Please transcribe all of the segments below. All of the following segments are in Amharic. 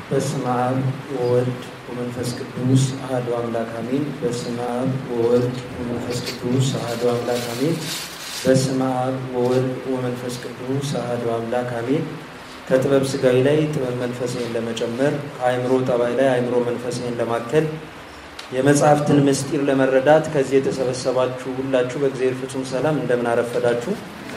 በስመ አብ ወወልድ ወመንፈስ ቅዱስ አሐዱ አምላክ አሜን። በስመ አብ ወወልድ ወመንፈስ ቅዱስ አሐዱ አምላክ አሜን። በስመ አብ ወወልድ ወመንፈስ ቅዱስ አሐዱ አምላክ አሜን። ከጥበብ ስጋዊ ላይ ጥበብ መንፈሳዊን ለመጨመር ከአእምሮ ጠባይ ላይ አእምሮ መንፈሳዊን ለማከል የመጽሐፍትን ምስጢር ለመረዳት ከዚህ የተሰበሰባችሁ ሁላችሁ በእግዚአብሔር ፍጹም ሰላም እንደምን አረፈዳችሁ።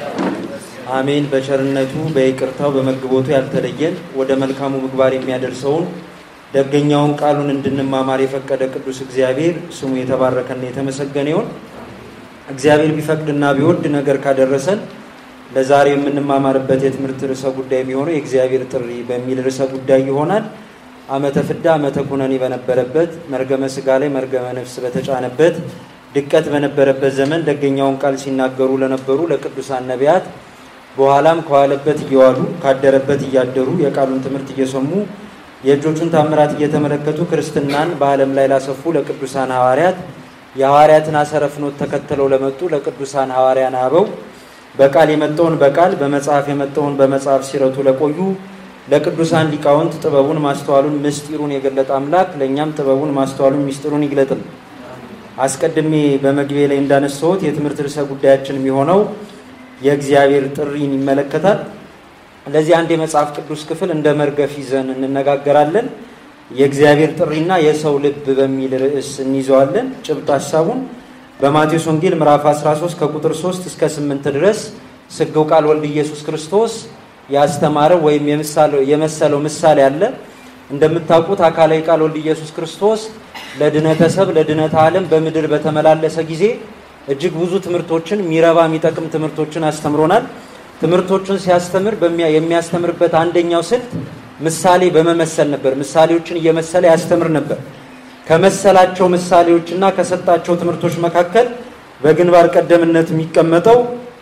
አሜን። በቸርነቱ በይቅርታው በመግቦቱ ያልተለየን ወደ መልካሙ ምግባር የሚያደርሰውን ደገኛውን ቃሉን እንድንማማር የፈቀደ ቅዱስ እግዚአብሔር ስሙ የተባረከና የተመሰገነ ይሁን። እግዚአብሔር ቢፈቅድና ቢወድ ነገር ካደረሰን ለዛሬ የምንማማርበት የትምህርት ርዕሰ ጉዳይ የሚሆነው የእግዚአብሔር ጥሪ በሚል ርዕሰ ጉዳይ ይሆናል። ዓመተ ፍዳ ዓመተ ኩነኔ በነበረበት መርገመ ስጋ ላይ መርገመ ነፍስ በተጫነበት ድቀት በነበረበት ዘመን ደገኛውን ቃል ሲናገሩ ለነበሩ ለቅዱሳን ነቢያት በኋላም ከዋለበት እየዋሉ ካደረበት እያደሩ የቃሉን ትምህርት እየሰሙ የእጆቹን ታምራት እየተመለከቱ ክርስትናን በዓለም ላይ ላሰፉ ለቅዱሳን ሐዋርያት የሐዋርያትን አሰረ ፍኖት ተከትለው ለመጡ ለቅዱሳን ሐዋርያን አበው በቃል የመጣውን በቃል በመጽሐፍ የመጣውን በመጽሐፍ ሲረቱ ለቆዩ ለቅዱሳን ሊቃውንት ጥበቡን ማስተዋሉን ምስጢሩን የገለጠ አምላክ ለእኛም ጥበቡን ማስተዋሉን ምስጢሩን ይግለጥል። አስቀድሜ በመግቢያ ላይ እንዳነሳሁት የትምህርት ርዕሰ ጉዳያችን የሚሆነው የእግዚአብሔር ጥሪን ይመለከታል። ለዚህ አንድ የመጽሐፍ ቅዱስ ክፍል እንደ መርገፍ ይዘን እንነጋገራለን። የእግዚአብሔር ጥሪና የሰው ልብ በሚል ርዕስ እንይዘዋለን። ጭብጥ ሀሳቡን በማቴዎስ ወንጌል ምዕራፍ 13 ከቁጥር 3 እስከ 8 ድረስ ስግው ቃል ወልድ ኢየሱስ ክርስቶስ ያስተማረው ወይም የመሰለው ምሳሌ አለ። እንደምታውቁት አካላዊ ቃል ወልድ ኢየሱስ ክርስቶስ ለድነተ ሰብ ለድነተ ዓለም በምድር በተመላለሰ ጊዜ እጅግ ብዙ ትምህርቶችን የሚረባ የሚጠቅም ትምህርቶችን አስተምሮናል። ትምህርቶችን ሲያስተምር የሚያስተምርበት አንደኛው ስልት ምሳሌ በመመሰል ነበር። ምሳሌዎችን እየመሰለ ያስተምር ነበር። ከመሰላቸው ምሳሌዎችና ከሰጣቸው ትምህርቶች መካከል በግንባር ቀደምነት የሚቀመጠው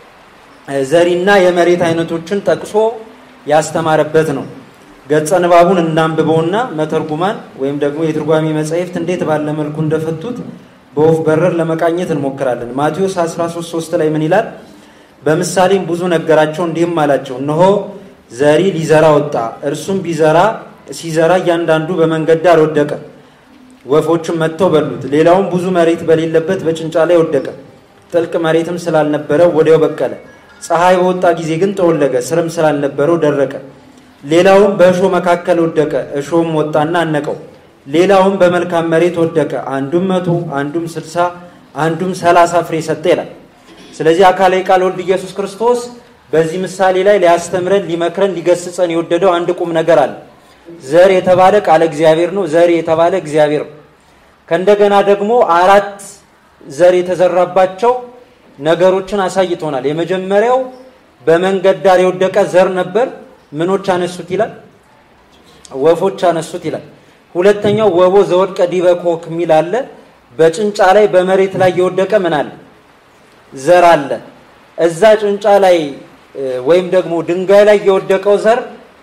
ዘሪና የመሬት አይነቶችን ጠቅሶ ያስተማረበት ነው። ገጸ ንባቡን እናንብበውና መተርጉማን ወይም ደግሞ የትርጓሜ መጻሕፍት እንዴት ባለ መልኩ እንደፈቱት በወፍ በረር ለመቃኘት እንሞክራለን። ማቴዎስ 13 ላይ ምን ይላል? በምሳሌም ብዙ ነገራቸው እንዲህም አላቸው፣ እነሆ ዘሪ ሊዘራ ወጣ። እርሱም ቢዘራ ሲዘራ እያንዳንዱ በመንገድ ዳር ወደቀ፣ ወፎችም መጥተው በሉት። ሌላውም ብዙ መሬት በሌለበት በጭንጫ ላይ ወደቀ፣ ጥልቅ መሬትም ስላልነበረው ወዲያው በቀለ። ፀሐይ በወጣ ጊዜ ግን ጠወለገ፣ ስርም ስላልነበረው ደረቀ። ሌላውም በእሾህ መካከል ወደቀ፣ እሾህም ወጣና አነቀው። ሌላውም በመልካም መሬት ወደቀ፣ አንዱም መቶ አንዱም ስልሳ አንዱም ሰላሳ ፍሬ ሰጠ ይላል። ስለዚህ አካላዊ ቃል ወልድ ኢየሱስ ክርስቶስ በዚህ ምሳሌ ላይ ሊያስተምረን፣ ሊመክረን፣ ሊገስጸን የወደደው አንድ ቁም ነገር አለ። ዘር የተባለ ቃለ እግዚአብሔር ነው። ዘር የተባለ እግዚአብሔር ነው። ከእንደገና ደግሞ አራት ዘር የተዘራባቸው ነገሮችን አሳይቶናል። የመጀመሪያው በመንገድ ዳር የወደቀ ዘር ነበር። ምኖች አነሱት ይላል? ወፎች አነሱት ይላል። ሁለተኛው ወቦ ዘወድቀ ዲበ ኮክ የሚል አለ። በጭንጫ ላይ በመሬት ላይ የወደቀ ምን አለ? ዘር አለ። እዛ ጭንጫ ላይ ወይም ደግሞ ድንጋይ ላይ የወደቀው ዘር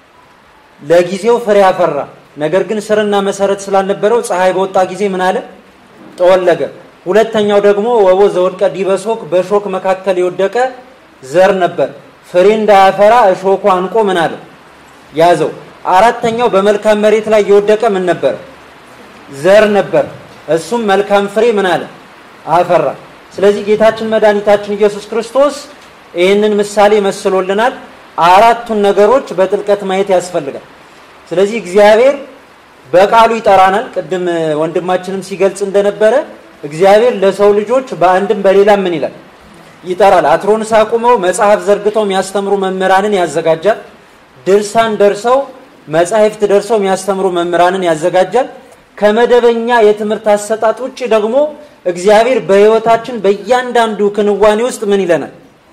ለጊዜው ፍሬ አፈራ። ነገር ግን ስርና መሰረት ስላልነበረው ፀሐይ በወጣ ጊዜ ምን አለ? ጠወለገ። ሁለተኛው ደግሞ ወቦ ዘወድቀ ዲበ ሶክ በሾክ መካከል የወደቀ ዘር ነበር። ፍሬ እንዳያፈራ እሾኩ አንቆ ምን አለ? ያዘው። አራተኛው በመልካም መሬት ላይ የወደቀ ምን ነበር? ዘር ነበር። እሱም መልካም ፍሬ ምን አለ? አፈራ። ስለዚህ ጌታችን መድኃኒታችን ኢየሱስ ክርስቶስ ይህንን ምሳሌ መስሎልናል። አራቱን ነገሮች በጥልቀት ማየት ያስፈልጋል። ስለዚህ እግዚአብሔር በቃሉ ይጠራናል። ቅድም ወንድማችንም ሲገልጽ እንደነበረ እግዚአብሔር ለሰው ልጆች በአንድም በሌላም ምን ይላል? ይጠራል። አትሮንስ አቁመው መጽሐፍ ዘርግተው የሚያስተምሩ መምህራንን ያዘጋጃል። ድርሳን ደርሰው መጻሕፍት ደርሰው የሚያስተምሩ መምህራንን ያዘጋጃል። ከመደበኛ የትምህርት አሰጣጥ ውጭ ደግሞ እግዚአብሔር በሕይወታችን በእያንዳንዱ ክንዋኔ ውስጥ ምን ይለናል?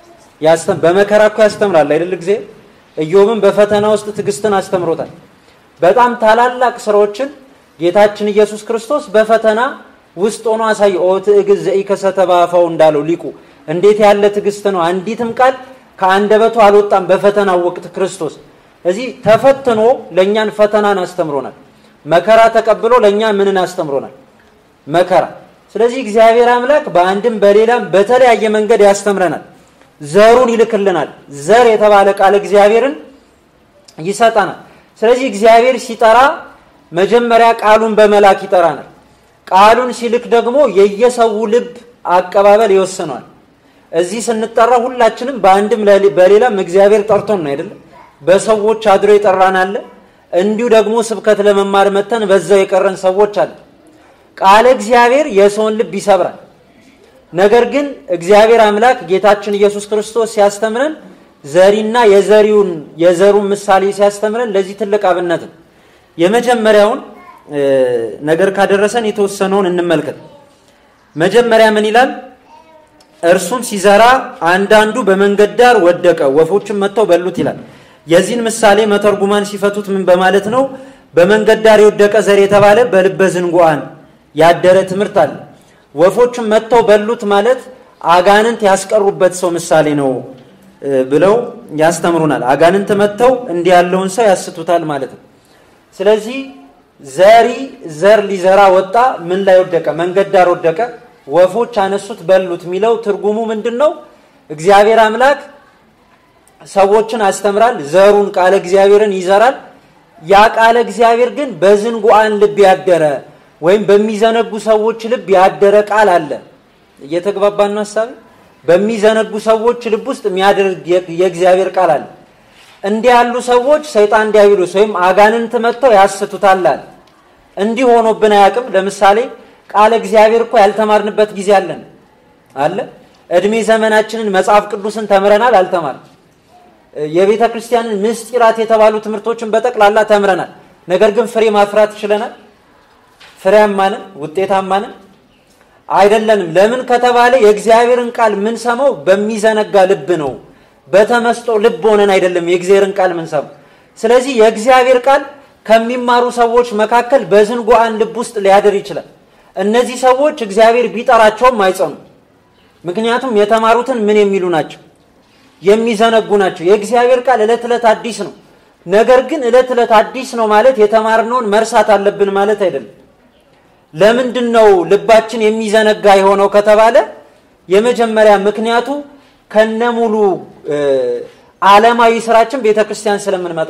በመከራ እኮ ያስተምራል አይደል? ጊዜ ኢዮብን በፈተና ውስጥ ትዕግስትን አስተምሮታል። በጣም ታላላቅ ስራዎችን ጌታችን ኢየሱስ ክርስቶስ በፈተና ውስጥ ሆኖ አሳየ። ኦ ትዕግስት ዘኢከሰተ በአፋው እንዳለው ሊቁ እንዴት ያለ ትዕግስት ነው! አንዲትም ቃል ከአንደበቱ አልወጣም በፈተናው ወቅት ክርስቶስ እዚህ ተፈትኖ ለእኛን ፈተናን አስተምሮናል። መከራ ተቀብሎ ለእኛ ምንን አስተምሮናል? መከራ። ስለዚህ እግዚአብሔር አምላክ በአንድም በሌላም በተለያየ መንገድ ያስተምረናል። ዘሩን ይልክልናል። ዘር የተባለ ቃል እግዚአብሔርን ይሰጠናል። ስለዚህ እግዚአብሔር ሲጠራ መጀመሪያ ቃሉን በመላክ ይጠራናል። ቃሉን ሲልክ ደግሞ የየሰው ልብ አቀባበል ይወስነዋል። እዚህ ስንጠራ ሁላችንም በአንድም በሌላም እግዚአብሔር ጠርቶን ነው አይደለም። በሰዎች አድሮ የጠራን አለ። እንዲሁ ደግሞ ስብከት ለመማር መተን በዛው የቀረን ሰዎች አለ። ቃለ እግዚአብሔር የሰውን ልብ ይሰብራል። ነገር ግን እግዚአብሔር አምላክ ጌታችን ኢየሱስ ክርስቶስ ሲያስተምረን ዘሪና የዘሪውን የዘሩን ምሳሌ ሲያስተምረን ለዚህ ትልቅ አብነት ነው። የመጀመሪያውን ነገር ካደረሰን የተወሰነውን እንመልከት። መጀመሪያ ምን ይላል? እርሱም ሲዘራ አንዳንዱ በመንገድ ዳር ወደቀ፣ ወፎችም መጥተው በሉት ይላል። የዚህን ምሳሌ መተርጉማን ሲፈቱት ምን በማለት ነው? በመንገድ ዳር የወደቀ ዘር የተባለ በልበ ዝንጉዓን ያደረ ትምህርት አለ። ወፎችም መጥተው በሉት ማለት አጋንንት ያስቀሩበት ሰው ምሳሌ ነው ብለው ያስተምሩናል። አጋንንት መጥተው እንዲህ ያለውን ሰው ያስቱታል ማለት ነው። ስለዚህ ዘሪ ዘር ሊዘራ ወጣ። ምን ላይ ወደቀ? መንገድ ዳር ወደቀ። ወፎች አነሱት በሉት የሚለው ትርጉሙ ምንድን ነው? እግዚአብሔር አምላክ ሰዎችን አስተምራል። ዘሩን ቃለ እግዚአብሔርን ይዘራል። ያ ቃለ እግዚአብሔር ግን በዝንጉዓን ልብ ያደረ ወይም በሚዘነጉ ሰዎች ልብ ያደረ ቃል አለ። እየተግባባን ነው ሀሳብ በሚዘነጉ ሰዎች ልብ ውስጥ የሚያደርግ የእግዚአብሔር ቃል አለ። እንዲህ ያሉ ሰዎች ሰይጣን ዲያብሎስ ወይም አጋንንት መጥተው ያስቱታል አለ። እንዲህ ሆኖብን አያውቅም። ለምሳሌ ቃለ እግዚአብሔር እኮ ያልተማርንበት ጊዜ አለን አለ። እድሜ ዘመናችንን መጽሐፍ ቅዱስን ተምረናል አልተማርም። የቤተ ክርስቲያንን ምስጢራት የተባሉ ትምህርቶችን በጠቅላላ ተምረናል። ነገር ግን ፍሬ ማፍራት ችለናል? ፍሬያማንን ውጤታማንን አይደለንም። ለምን ከተባለ የእግዚአብሔርን ቃል የምንሰማው በሚዘነጋ ልብ ነው። በተመስጦ ልብ ሆነን አይደለም የእግዚአብሔርን ቃል የምንሰማው። ስለዚህ የእግዚአብሔር ቃል ከሚማሩ ሰዎች መካከል በዝንጉዓን ልብ ውስጥ ሊያድር ይችላል። እነዚህ ሰዎች እግዚአብሔር ቢጠራቸውም አይጸኑ። ምክንያቱም የተማሩትን ምን የሚሉ ናቸው? የሚዘነጉ ናቸው። የእግዚአብሔር ቃል ዕለት ዕለት አዲስ ነው። ነገር ግን ዕለት ዕለት አዲስ ነው ማለት የተማርነውን መርሳት አለብን ማለት አይደለም። ለምንድን ነው ልባችን የሚዘነጋ የሆነው ከተባለ የመጀመሪያ ምክንያቱ ከነሙሉ ዓለማዊ ስራችን ቤተ ክርስቲያን ስለምንመጣ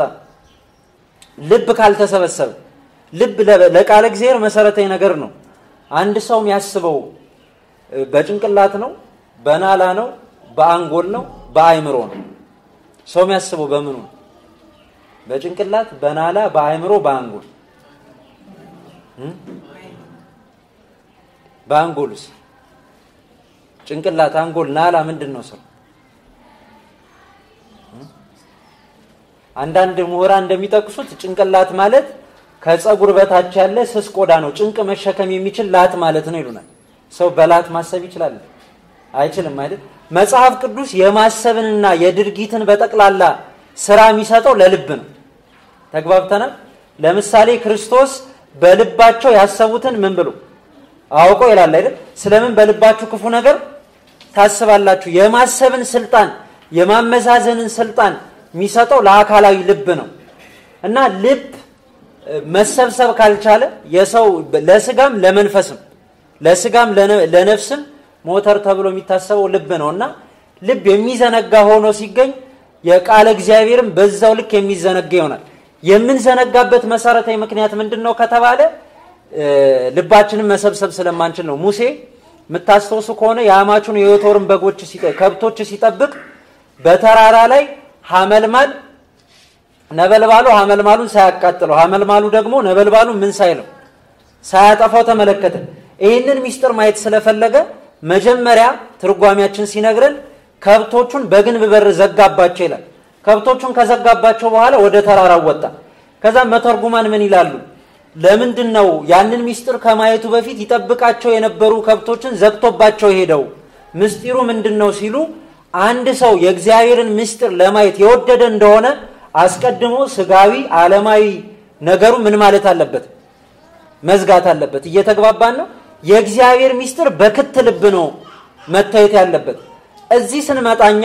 ልብ ካልተሰበሰበ ልብ ለቃለ እግዚአብሔር መሰረታዊ ነገር ነው። አንድ ሰው የሚያስበው በጭንቅላት ነው፣ በናላ ነው፣ በአንጎል ነው፣ በአይምሮ ነው። ሰው የሚያስበው በምኑ ነው? በጭንቅላት፣ በናላ፣ በአይምሮ፣ በአንጎል በአንጎልስ ጭንቅላት፣ አንጎል፣ ናላ ምንድን ነው ስራው? አንዳንድ ምሁራን እንደሚጠቅሱት ጭንቅላት ማለት ከፀጉር በታች ያለ ስስ ቆዳ ነው፣ ጭንቅ መሸከም የሚችል ላት ማለት ነው ይሉናል። ሰው በላት ማሰብ ይችላል? አይችልም አይደል? መጽሐፍ ቅዱስ የማሰብንና የድርጊትን በጠቅላላ ስራ የሚሰጠው ለልብ ነው። ተግባብተናል። ለምሳሌ ክርስቶስ በልባቸው ያሰቡትን ምን ብሎ አውቆ ይላል አይደል? ስለምን በልባችሁ ክፉ ነገር ታስባላችሁ? የማሰብን ስልጣን የማመዛዘንን ስልጣን የሚሰጠው ለአካላዊ ልብ ነው እና ልብ መሰብሰብ ካልቻለ የሰው ለስጋም ለመንፈስም ለስጋም ለነፍስም ሞተር ተብሎ የሚታሰበው ልብ ነው እና ልብ የሚዘነጋ ሆኖ ሲገኝ የቃለ እግዚአብሔርም በዛው ልክ የሚዘነጋ ይሆናል። የምንዘነጋበት መሰረታዊ ምክንያት ምንድን ነው ከተባለ ልባችንን መሰብሰብ ስለማንችል ነው። ሙሴ የምታስታውሱ ከሆነ የአማቹን የዮቶርን በጎች ከብቶች ሲጠብቅ በተራራ ላይ ሐመልማል ነበልባሉ ሐመልማሉን ሳያቃጥለው ሐመልማሉ ደግሞ ነበልባሉን ምን ሳይለው ሳያጠፋው ተመለከተ። ይህንን ሚስጥር ማየት ስለፈለገ መጀመሪያ ትርጓሚያችን ሲነግረን ከብቶቹን በግንብ በር ዘጋባቸው ይላል። ከብቶቹን ከዘጋባቸው በኋላ ወደ ተራራው ወጣ። ከዛ መተርጉማን ምን ይላሉ? ለምንድን ነው ያንን ሚስጥር ከማየቱ በፊት ይጠብቃቸው የነበሩ ከብቶችን ዘግቶባቸው ሄደው? ምስጢሩ ምንድን ነው ሲሉ አንድ ሰው የእግዚአብሔርን ምስጢር ለማየት የወደደ እንደሆነ አስቀድሞ ስጋዊ ዓለማዊ ነገሩ ምን ማለት አለበት? መዝጋት አለበት። እየተግባባን ነው። የእግዚአብሔር ምስጢር በክት ልብ ነው መታየት ያለበት። እዚህ ስንመጣኛ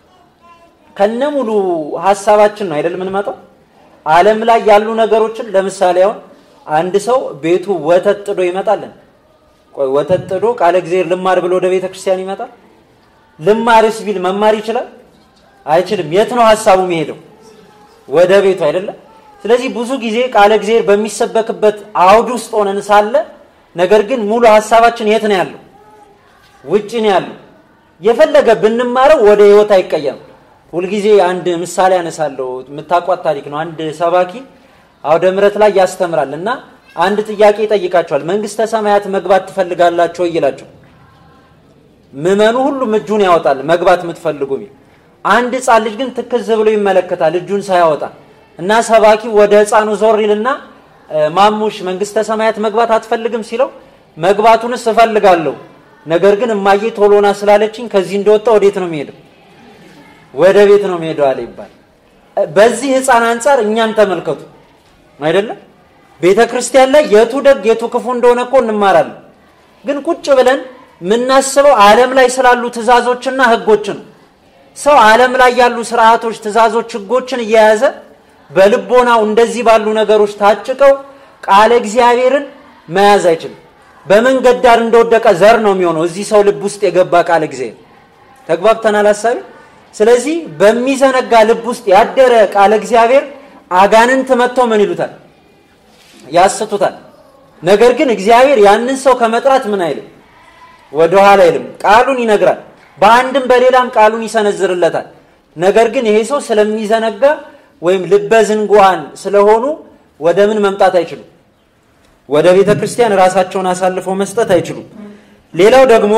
ከነ ሙሉ ሀሳባችን ነው አይደል የምንመጣው። ዓለም ላይ ያሉ ነገሮችን ለምሳሌ አሁን አንድ ሰው ቤቱ ወተት ጥዶ ይመጣልን? ቆይ ወተት ጥዶ ቃለ እግዚአብሔር ልማር ብሎ ወደ ቤተ ክርስቲያን ይመጣል? ልማርስ ቢል መማር ይችላል? አይችልም። የት ነው ሀሳቡ የሚሄደው? ወደ ቤቱ አይደለም። ስለዚህ ብዙ ጊዜ ቃለ እግዚአብሔር በሚሰበክበት አውድ ውስጥ ሆነን ሳለ ነገር ግን ሙሉ ሀሳባችን የት ነው ያለው? ውጭ ነው ያለው። የፈለገ ብንማረው ወደ ህይወት አይቀየም። ሁልጊዜ አንድ ምሳሌ አነሳለሁ። የምታቋት ታሪክ ነው። አንድ ሰባኪ አውደ ምሕረት ላይ ያስተምራል እና አንድ ጥያቄ ይጠይቃቸዋል። መንግስተ ሰማያት መግባት ትፈልጋላችሁ ወይ ይላቸው። ምዕመኑ ሁሉም እጁን ያወጣል መግባት የምትፈልጉ ሚል አንድ ህፃን ልጅ ግን ትክዝ ብሎ ይመለከታል እጁን ሳያወጣ እና ሰባኪ ወደ ህፃኑ ዞር ይልና ማሙሽ መንግስተ ሰማያት መግባት አትፈልግም ሲለው መግባቱንስ እፈልጋለሁ ነገር ግን እማዬ ቶሎና ስላለችኝ ከዚህ እንደወጣ ወዴት ነው የሚሄደው ወደ ቤት ነው የሚሄደው አለ ይባል በዚህ ህፃን አንጻር እኛን ተመልከቱ አይደለም ቤተ ክርስቲያን ላይ የቱ ደግ የቱ ክፉ እንደሆነ እኮ እንማራለን ግን ቁጭ ብለን የምናስበው ዓለም ላይ ስላሉ ትእዛዞችና ህጎች ነው ሰው ዓለም ላይ ያሉ ስርዓቶች ትእዛዞች ህጎችን እየያዘ በልቦናው እንደዚህ ባሉ ነገሮች ታጭቀው ቃለ እግዚአብሔርን መያዝ አይችልም በመንገድ ዳር እንደወደቀ ዘር ነው የሚሆነው እዚህ ሰው ልብ ውስጥ የገባ ቃለ እግዚአብሔር ተግባብተናል ሀሳቢ ስለዚህ በሚዘነጋ ልብ ውስጥ ያደረ ቃለ እግዚአብሔር አጋንንት መጥተው ምን ይሉታል ያስቱታል ነገር ግን እግዚአብሔር ያንን ሰው ከመጥራት ምን አይልም ወደኋላ አይልም ቃሉን ይነግራል በአንድም በሌላም ቃሉን ይሰነዝርለታል ነገር ግን ይሄ ሰው ስለሚዘነጋ ወይም ልበ ዝንጓን ስለሆኑ ወደ ምን መምጣት አይችሉም ወደ ቤተ ክርስቲያን ራሳቸውን አሳልፈው መስጠት አይችሉም ሌላው ደግሞ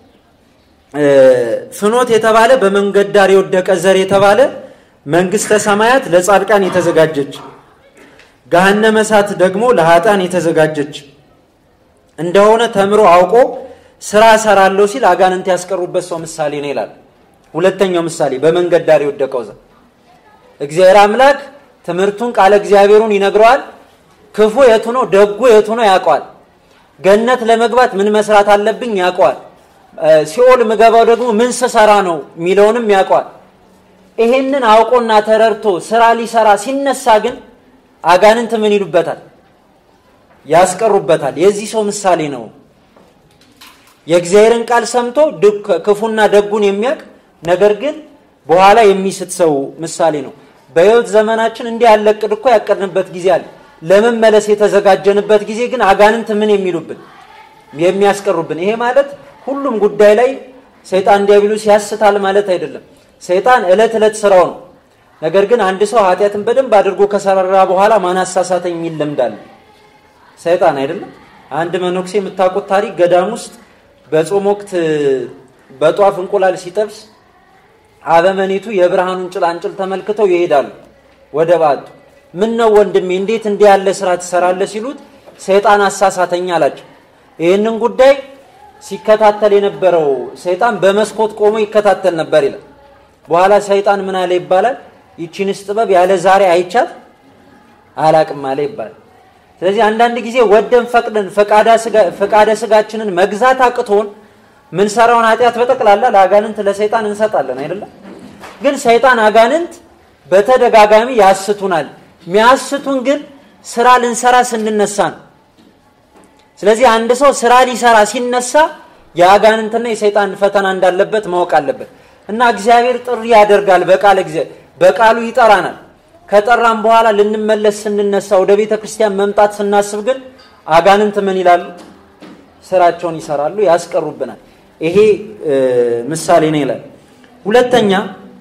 ፍኖት የተባለ በመንገድ ዳር የወደቀ ዘር የተባለ መንግስተ ሰማያት ለጻድቃን የተዘጋጀች ገሃነመ እሳት ደግሞ ለሀጣን የተዘጋጀች እንደሆነ ተምሮ አውቆ ስራ ሰራለሁ ሲል አጋንንት ያስቀሩበት ሰው ምሳሌ ነው ይላል ሁለተኛው ምሳሌ በመንገድ ዳር የወደቀው ዘር እግዚአብሔር አምላክ ትምህርቱን ቃለ እግዚአብሔሩን ይነግረዋል ክፉ የቱ ነው ደጉ የቱ ነው ያውቀዋል ገነት ለመግባት ምን መስራት አለብኝ ያውቀዋል ሲኦል ምገባው ደግሞ ምን ስሰራ ነው የሚለውንም ያውቀዋል ይሄንን አውቆና ተረድቶ ስራ ሊሰራ ሲነሳ ግን አጋንንት ምን ይሉበታል ያስቀሩበታል የዚህ ሰው ምሳሌ ነው የእግዚአብሔርን ቃል ሰምቶ ክፉና ደጉን የሚያውቅ ነገር ግን በኋላ የሚስት ሰው ምሳሌ ነው በህይወት ዘመናችን እንዲህ ያለ እቅድ እኮ ያቀድንበት ጊዜ አለ ለመመለስ የተዘጋጀንበት ጊዜ ግን አጋንንት ምን የሚሉብን የሚያስቀሩብን ይሄ ማለት ሁሉም ጉዳይ ላይ ሰይጣን ዲያብሎስ ያስታል ማለት አይደለም ሰይጣን እለት እለት ስራው ነው ነገር ግን አንድ ሰው ኃጢአትን በደንብ አድርጎ ከሰራራ በኋላ ማን አሳሳተኝ የሚል ልምዳለ ሰይጣን አይደለም አንድ መነኩሴ የምታውቁት ታሪክ ገዳም ውስጥ በጾም ወቅት በጧፍ እንቁላል ሲጠብስ አበመኔቱ የብርሃኑን ጭላንጭል ተመልክተው ይሄዳሉ ወደ ባቱ ምን ነው ወንድሜ እንዴት እንዲህ ያለ ስራ ትሰራለህ ሲሉት ሰይጣን አሳሳተኝ አላቸው ይህንን ጉዳይ ሲከታተል የነበረው ሰይጣን በመስኮት ቆሞ ይከታተል ነበር ይላል በኋላ ሰይጣን ምን አለ ይባላል ይቺንስ ጥበብ ያለ ዛሬ አይቻት አላቅም አለ ይባላል ስለዚህ አንዳንድ ጊዜ ወደን ፈቅደን ፈቃደ ስጋችንን መግዛት አቅቶን ምንሰራውን ኃጢአት በጠቅላላ ለአጋንንት ለሰይጣን እንሰጣለን አይደለም ግን ሰይጣን አጋንንት በተደጋጋሚ ያስቱናል ሚያስቱን ግን ስራ ልንሰራ ስንነሳ ነው ስለዚህ አንድ ሰው ስራ ሊሰራ ሲነሳ የአጋንንትና የሰይጣን ፈተና እንዳለበት ማወቅ አለበት እና እግዚአብሔር ጥሪ ያደርጋል በቃል በቃሉ ይጠራናል ከጠራም በኋላ ልንመለስ ስንነሳ ወደ ቤተ ክርስቲያን መምጣት ስናስብ ግን አጋንንት ምን ይላሉ ስራቸውን ይሰራሉ ያስቀሩብናል ይሄ ምሳሌ ነው ይላል ሁለተኛ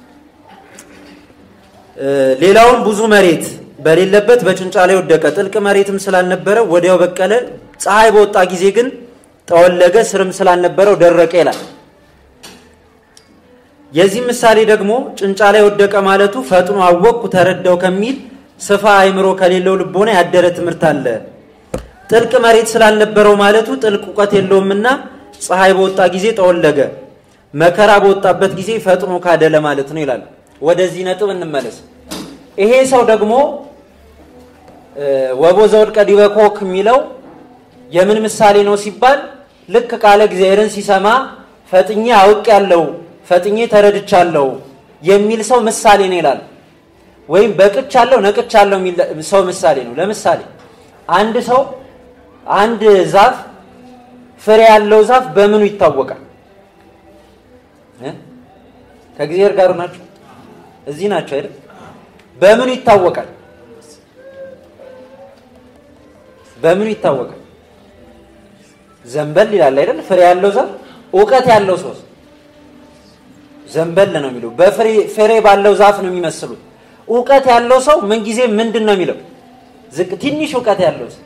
ሌላውም ብዙ መሬት በሌለበት በጭንጫ ላይ ወደቀ ጥልቅ መሬትም ስላልነበረ ወዲያው በቀለ ፀሐይ በወጣ ጊዜ ግን ጠወለገ ስርም ስላልነበረው ደረቀ ይላል የዚህ ምሳሌ ደግሞ ጭንጫ ላይ ወደቀ ማለቱ ፈጥኖ አወቅኩ ተረዳው ከሚል ስፋ አይምሮ ከሌለው ልቦና ያደረ ትምህርት አለ ጥልቅ መሬት ስላልነበረው ማለቱ ጥልቅ እውቀት የለውምና ፀሐይ በወጣ ጊዜ ጠወለገ መከራ በወጣበት ጊዜ ፈጥኖ ካደለ ማለት ነው ይላል ወደዚህ ነጥብ እንመለስ ይሄ ሰው ደግሞ ወቦ ዘወድቀ ዲበ ኮክ የሚለው የምን ምሳሌ ነው ሲባል ልክ ቃለ እግዚአብሔርን ሲሰማ ፈጥኜ አውቅ ያለው ፈጥኜ ተረድቻለሁ የሚል ሰው ምሳሌ ነው ይላል ወይም በቅቻለሁ ነቅቻለሁ የሚል ሰው ምሳሌ ነው ለምሳሌ አንድ ሰው አንድ ዛፍ ፍሬ ያለው ዛፍ በምኑ ይታወቃል ከእግዚአብሔር ጋር ናቸው እዚህ ናቸው አይደል በምኑ ይታወቃል በምኑ ይታወቃል? ዘንበል ይላል አይደል? ፍሬ ያለው ዛፍ እውቀት ያለው ሰው ዘንበል ነው የሚለው። በፍሬ ፍሬ ባለው ዛፍ ነው የሚመስሉት። እውቀት ያለው ሰው ምንጊዜ ምንድን ነው የሚለው? ዝቅ ትንሽ እውቀት ያለው ሰው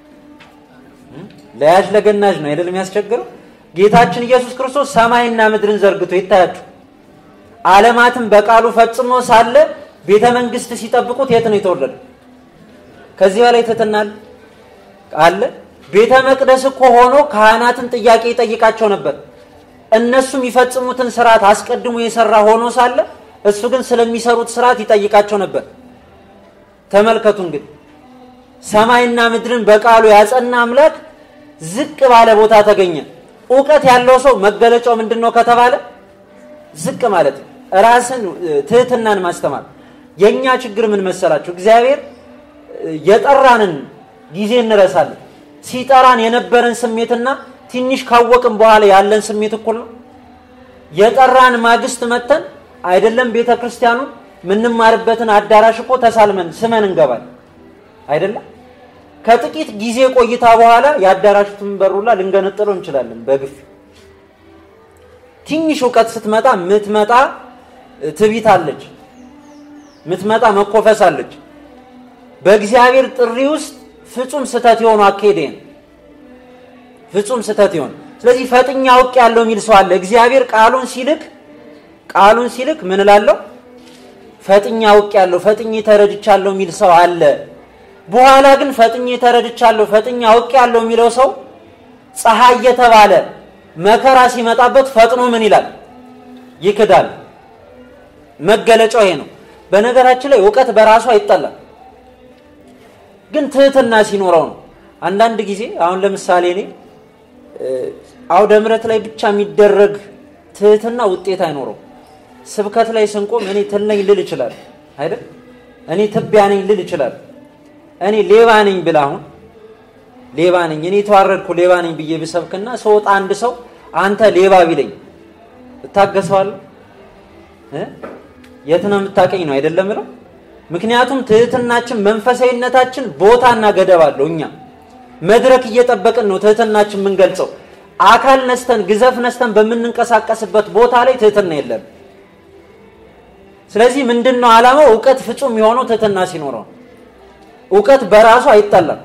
ለያዥ ለገናዥ ነው አይደል የሚያስቸግረው። ጌታችን ኢየሱስ ክርስቶስ ሰማይና ምድርን ዘርግቶ ይታያችሁ ዓለማትን በቃሉ ፈጽሞ ሳለ ቤተ መንግስት ሲጠብቁት የት ነው የተወለደው? ከዚህ በላይ ትሕትና አለ? ቤተ መቅደስ እኮ ሆኖ ካህናትን ጥያቄ ይጠይቃቸው ነበር። እነሱ የሚፈጽሙትን ስርዓት አስቀድሞ የሰራ ሆኖ ሳለ እሱ ግን ስለሚሰሩት ስርዓት ይጠይቃቸው ነበር። ተመልከቱ እንግዲህ ሰማይና ምድርን በቃሉ ያጸና አምላክ ዝቅ ባለ ቦታ ተገኘ። እውቀት ያለው ሰው መገለጫው ምንድን ነው ከተባለ ዝቅ ማለት ነው። ራስን ትህትናን ማስተማር። የእኛ ችግር ምን መሰላችሁ? እግዚአብሔር የጠራንን ጊዜ እንረሳለን። ሲጠራን የነበረን ስሜትና ትንሽ ካወቅን በኋላ ያለን ስሜት እኩል ነው። የጠራን ማግስት መተን አይደለም ቤተ ክርስቲያኑ የምንማርበትን አዳራሽ እኮ ተሳልመን ስመን እንገባል አይደለም። ከጥቂት ጊዜ ቆይታ በኋላ የአዳራሹን በሩላ ልንገነጥለው እንችላለን በግፍ ትንሽ እውቀት ስትመጣ ምትመጣ ትቢት አለች፣ ምትመጣ መኮፈስ አለች። በእግዚአብሔር ጥሪ ውስጥ ፍጹም ስህተት የሆኑ አካሄድን ፍጹም ስህተት የሆኑ ስለዚህ ፈጥኛ አውቅ ያለው የሚል ሰው አለ። እግዚአብሔር ቃሉን ሲልክ ቃሉን ሲልክ ምን እላለሁ? ፈጥኛ አውቅ ያለው ፈጥኜ ተረድቻለሁ የሚል ሰው አለ። በኋላ ግን ፈጥኜ ተረድቻለሁ ፈጥኛ አውቅ ያለው የሚለው ሰው ፀሐይ የተባለ መከራ ሲመጣበት ፈጥኖ ምን ይላል? ይክዳል። መገለጫው ይሄ ነው። በነገራችን ላይ እውቀት በራሱ አይጠላም፣ ግን ትህትና ሲኖረው ነው። አንዳንድ ጊዜ አሁን ለምሳሌ እኔ አውደ ምሕረት ላይ ብቻ የሚደረግ ትህትና ውጤት አይኖረው። ስብከት ላይ ስንቆም እኔ ትል ነኝ ልል ይችላል አይደል? እኔ ትቢያ ነኝ ልል ይችላል። እኔ ሌባ ነኝ ብል አሁን ሌባ ነኝ እኔ የተዋረድኩ ሌባ ነኝ ብዬ ብሰብክና ሰውጣ አንድ ሰው አንተ ሌባ ቢለኝ እታገሰዋለሁ? የት ነው የምታቀኝ ነው አይደለም ብለው። ምክንያቱም ትህትናችን መንፈሳዊነታችን ቦታና ገደብ አለው። እኛ መድረክ እየጠበቅን ነው ትህትናችን የምንገልጸው። አካል ነስተን ግዘፍ ነስተን በምንንቀሳቀስበት ቦታ ላይ ትህትና የለም። ስለዚህ ምንድን ነው ዓላማው? እውቀት ፍጹም የሆነው ትህትና ሲኖረው እውቀት በራሱ አይጠላም።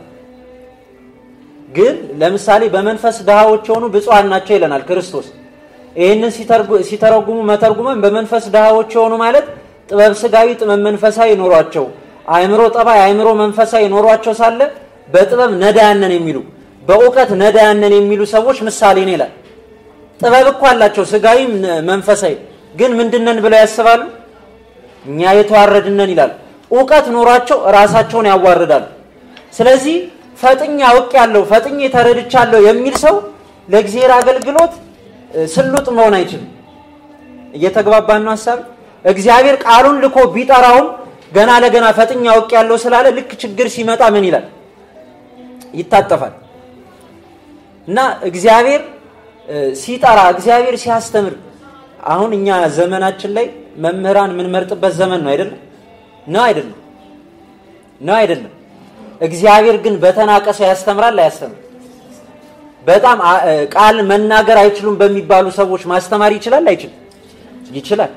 ግን ለምሳሌ በመንፈስ ድሃዎች የሆኑ ብፁዓን ናቸው ይለናል ክርስቶስ። ይህንን ሲተረጉሙ መተርጉመን በመንፈስ ድሃዎች የሆኑ ማለት ጥበብ ስጋዊ፣ ጥበብ መንፈሳዊ ኖሯቸው፣ አእምሮ ጠባይ፣ አእምሮ መንፈሳዊ ኖሯቸው ሳለ በጥበብ ነዳያነን የሚሉ በእውቀት ነዳያነን የሚሉ ሰዎች ምሳሌ ነው ይላል። ጥበብ እኮ አላቸው ስጋዊም መንፈሳዊ፣ ግን ምንድነን ብለው ያስባሉ? እኛ የተዋረድነን ይላል። እውቀት ኖሯቸው ራሳቸውን ያዋርዳሉ። ስለዚህ ፈጥኜ አውቅ ያለው ፈጥኜ ተረድቻለሁ የሚል ሰው ለእግዚአብሔር አገልግሎት ስሉጥ መሆን አይችልም። እየተግባባን ነው ሀሳብ። እግዚአብሔር ቃሉን ልኮ ቢጠራውም ገና ለገና ፈጥኜ አውቅ ያለው ስላለ ልክ ችግር ሲመጣ ምን ይላል? ይታጠፋል። እና እግዚአብሔር ሲጠራ እግዚአብሔር ሲያስተምር አሁን እኛ ዘመናችን ላይ መምህራን የምንመርጥበት ዘመን ነው አይደለም? ነው አይደለም? ነው አይደለም? እግዚአብሔር ግን በተናቀ ሰው ያስተምራል አያስተምር? በጣም ቃል መናገር አይችሉም በሚባሉ ሰዎች ማስተማር ይችላል አይችልም? ይችላል።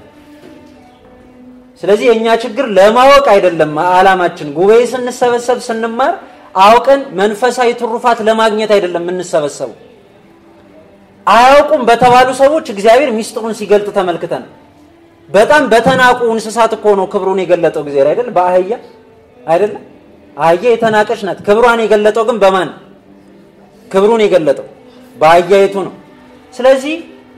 ስለዚህ የእኛ ችግር ለማወቅ አይደለም አላማችን። ጉባኤ ስንሰበሰብ ስንማር አውቀን መንፈሳዊ ትሩፋት ለማግኘት አይደለም የምንሰበሰበው። አያውቁም በተባሉ ሰዎች እግዚአብሔር ሚስጥሩን ሲገልጥ ተመልክተን በጣም በተናቁ እንስሳት እኮ ነው ክብሩን የገለጠው እግዚአብሔር አይደል? በአህያ አይደለም? አህያ የተናቀች ናት። ክብሯን የገለጠው ግን በማን ክብሩን የገለጠው በአህያይቱ ነው። ስለዚህ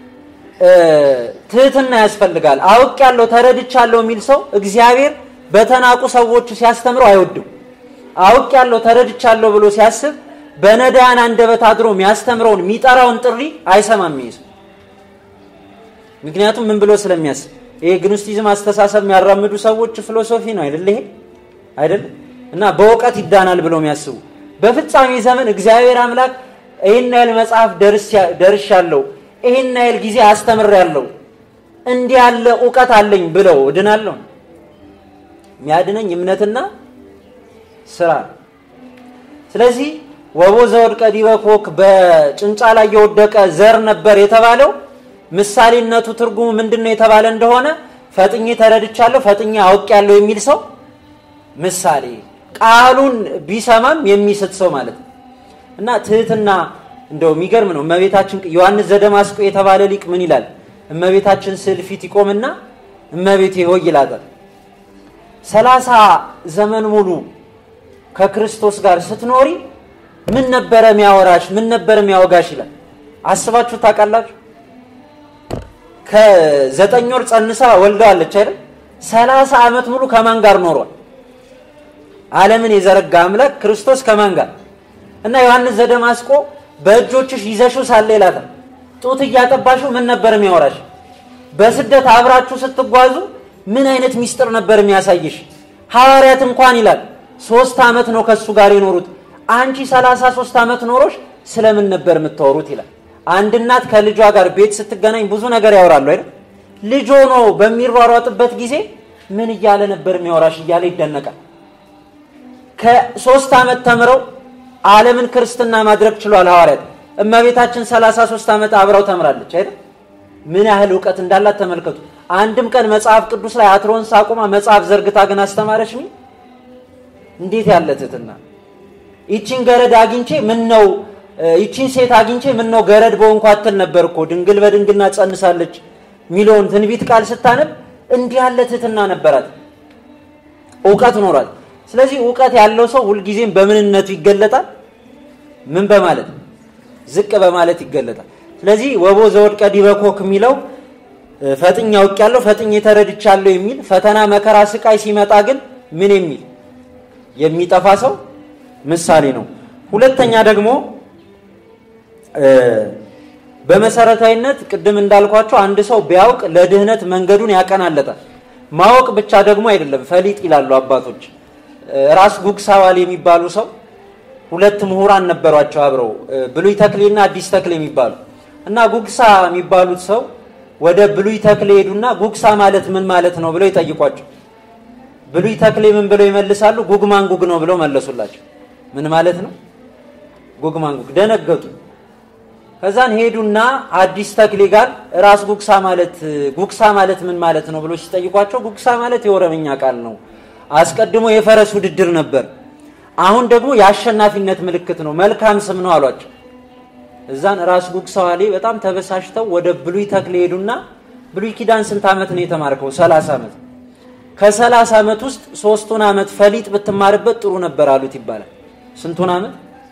ትህትና ያስፈልጋል። አውቅ ያለው ተረድቻለሁ የሚል ሰው እግዚአብሔር በተናቁ ሰዎች ሲያስተምረው አይወድም። አውቅ ያለው ተረድቻለሁ ብሎ ሲያስብ በነዳያን አንደበት አድሮ የሚያስተምረውን የሚጠራውን ጥሪ አይሰማም ይይዝ ምክንያቱም ምን ብሎ ስለሚያስብ ይሄ ግኖስቲዝም አስተሳሰብ የሚያራምዱ ሰዎች ፊሎሶፊ ነው አይደል? ይሄ አይደል? እና በእውቀት ይዳናል ብለው የሚያስቡ በፍጻሜ ዘመን እግዚአብሔር አምላክ ይህን ያህል መጽሐፍ ደርሻለሁ፣ ይህን ያህል ጊዜ አስተምሬያለሁ፣ እንዲህ ያለ እውቀት አለኝ ብለው እድናለሁ። የሚያድነኝ እምነትና ስራ። ስለዚህ ወቦ ዘወድቀ ዲበ ኮክ በጭንጫ ላይ የወደቀ ዘር ነበር የተባለው ምሳሌነቱ ትርጉሙ ምንድን ነው የተባለ እንደሆነ ፈጥኜ ተረድቻለሁ፣ ፈጥኜ አውቄያለሁ የሚል ሰው ምሳሌ ቃሉን ቢሰማም የሚስት ሰው ማለት ነው። እና ትህትና እንደው የሚገርም ነው። እመቤታችን ዮሐንስ ዘደማስቆ የተባለ ሊቅ ምን ይላል? እመቤታችን ስዕል ፊት ይቆምና እመቤቴ ሆይ ይላታል። ሰላሳ ዘመን ሙሉ ከክርስቶስ ጋር ስትኖሪ ምን ነበረ የሚያወራሽ? ምን ነበረ የሚያወጋሽ? ይላል። አስባችሁ ታውቃላችሁ? ከዘጠኝ ወር ጸንሳ ወልደዋለች አይደል? ሰላሳ ዓመት ሙሉ ከማን ጋር ኖሯል? ዓለምን የዘረጋ አምላክ ክርስቶስ ከማን ጋር እና ዮሐንስ ዘደማስቆ በእጆችሽ ይዘሽው ሳለ ይላታል። ጡት እያጠባሽው ምን ነበር የሚያወራሽ? በስደት አብራችሁ ስትጓዙ ምን አይነት ሚስጥር ነበር የሚያሳይሽ? ሐዋርያት እንኳን ይላል ሶስት ዓመት ነው ከእሱ ጋር የኖሩት። አንቺ ሰላሳ ሶስት ዓመት ኖሮሽ ስለምን ነበር የምታወሩት? ይላል። አንድ እናት ከልጇ ጋር ቤት ስትገናኝ ብዙ ነገር ያወራሉ አይደል? ልጅ ሆኖ በሚሯሯጥበት ጊዜ ምን እያለ ነበር የሚያወራሽ እያለ ይደነቃል። ከሶስት ዓመት ተምረው ዓለምን ክርስትና ማድረግ ችሏል ሐዋርያት። እመቤታችን 33 ዓመት አብረው ተምራለች አይደል? ምን ያህል እውቀት እንዳላት ተመልከቱ። አንድም ቀን መጽሐፍ ቅዱስ ላይ አትሮንስ አቁማ መጽሐፍ ዘርግታ ግን አስተማረች ሚ እንዴት ያለ ትህትና! ይቺን ገረድ አግኝቼ ምን ነው ይቺን ሴት አግኝቼ ምን ነው ገረድ በሆንኩ አትል ነበር እኮ ድንግል በድንግልና ጸንሳለች ሚለውን ትንቢት ቃል ስታነብ እንዲህ ያለ ትህትና ነበራት፣ እውቀት ኖሯል። ስለዚህ እውቀት ያለው ሰው ሁልጊዜም በምንነቱ ይገለጣል። ምን በማለት ዝቅ በማለት ይገለጣል። ስለዚህ ወቦ ዘወድቀ ዲበ ኮክ የሚለው ፈጥኝ አውቄያለሁ፣ ፈጥኝ ተረድቻለሁ የሚል ፈተና፣ መከራ፣ ስቃይ ሲመጣ ግን ምን የሚል የሚጠፋ ሰው ምሳሌ ነው። ሁለተኛ ደግሞ በመሰረታዊነት ቅድም እንዳልኳቸው አንድ ሰው ቢያውቅ ለድህነት መንገዱን ያቀናለታል። ማወቅ ብቻ ደግሞ አይደለም፣ ፈሊጥ ይላሉ አባቶች። ራስ ጉግሳዋል የሚባሉ ሰው ሁለት ምሁራን ነበሯቸው አብረው ብሉይ ተክሌና አዲስ ተክሌ የሚባሉ እና ጉግሳ የሚባሉት ሰው ወደ ብሉይ ተክሌ ሄዱና ጉግሳ ማለት ምን ማለት ነው ብለው ይጠይቋቸው። ብሉይ ተክሌ ምን ብለው ይመልሳሉ? ጉግ ማንጉግ ነው ብለው መለሱላቸው። ምን ማለት ነው? ጉግ ማንጉግ። ደነገጡ። ከዛን ሄዱና አዲስ ተክሌ ጋር ራስ ጉግሳ ማለት ጉግሳ ማለት ምን ማለት ነው ብሎ ሲጠይቋቸው ጉግሳ ማለት የኦሮምኛ ቃል ነው አስቀድሞ የፈረስ ውድድር ነበር። አሁን ደግሞ የአሸናፊነት ምልክት ነው፣ መልካም ስም ነው አሏቸው። እዛን ራስ ጉግሳዋሌ በጣም ተበሳሽተው ወደ ብሉይ ተክሌ ሄዱና ብሉይ ኪዳን ስንት ዓመት ነው የተማርከው? ሰላሳ ዓመት። ከሰላሳ ዓመት ውስጥ ሶስቱን ዓመት ፈሊጥ ብትማርበት ጥሩ ነበር አሉት ይባላል። ስንቱን ዓመት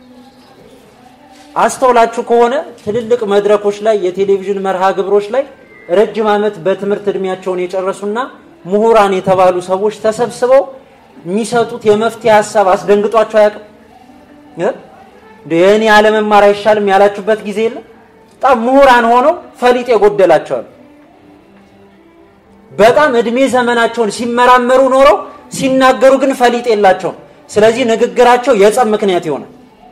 አስተውላችሁ ከሆነ ትልልቅ መድረኮች ላይ የቴሌቪዥን መርሃ ግብሮች ላይ ረጅም ዓመት በትምህርት እድሜያቸውን የጨረሱና ምሁራን የተባሉ ሰዎች ተሰብስበው የሚሰጡት የመፍትሄ ሀሳብ አስደንግጧቸው አያውቅም? የእኔ አለመማር አይሻልም ያላችሁበት ጊዜ የለም? በጣም ምሁራን ሆነው ፈሊጥ የጎደላቸዋል። በጣም እድሜ ዘመናቸውን ሲመራመሩ ኖረው ሲናገሩ ግን ፈሊጥ የላቸውም። ስለዚህ ንግግራቸው የጸብ ምክንያት ይሆናል።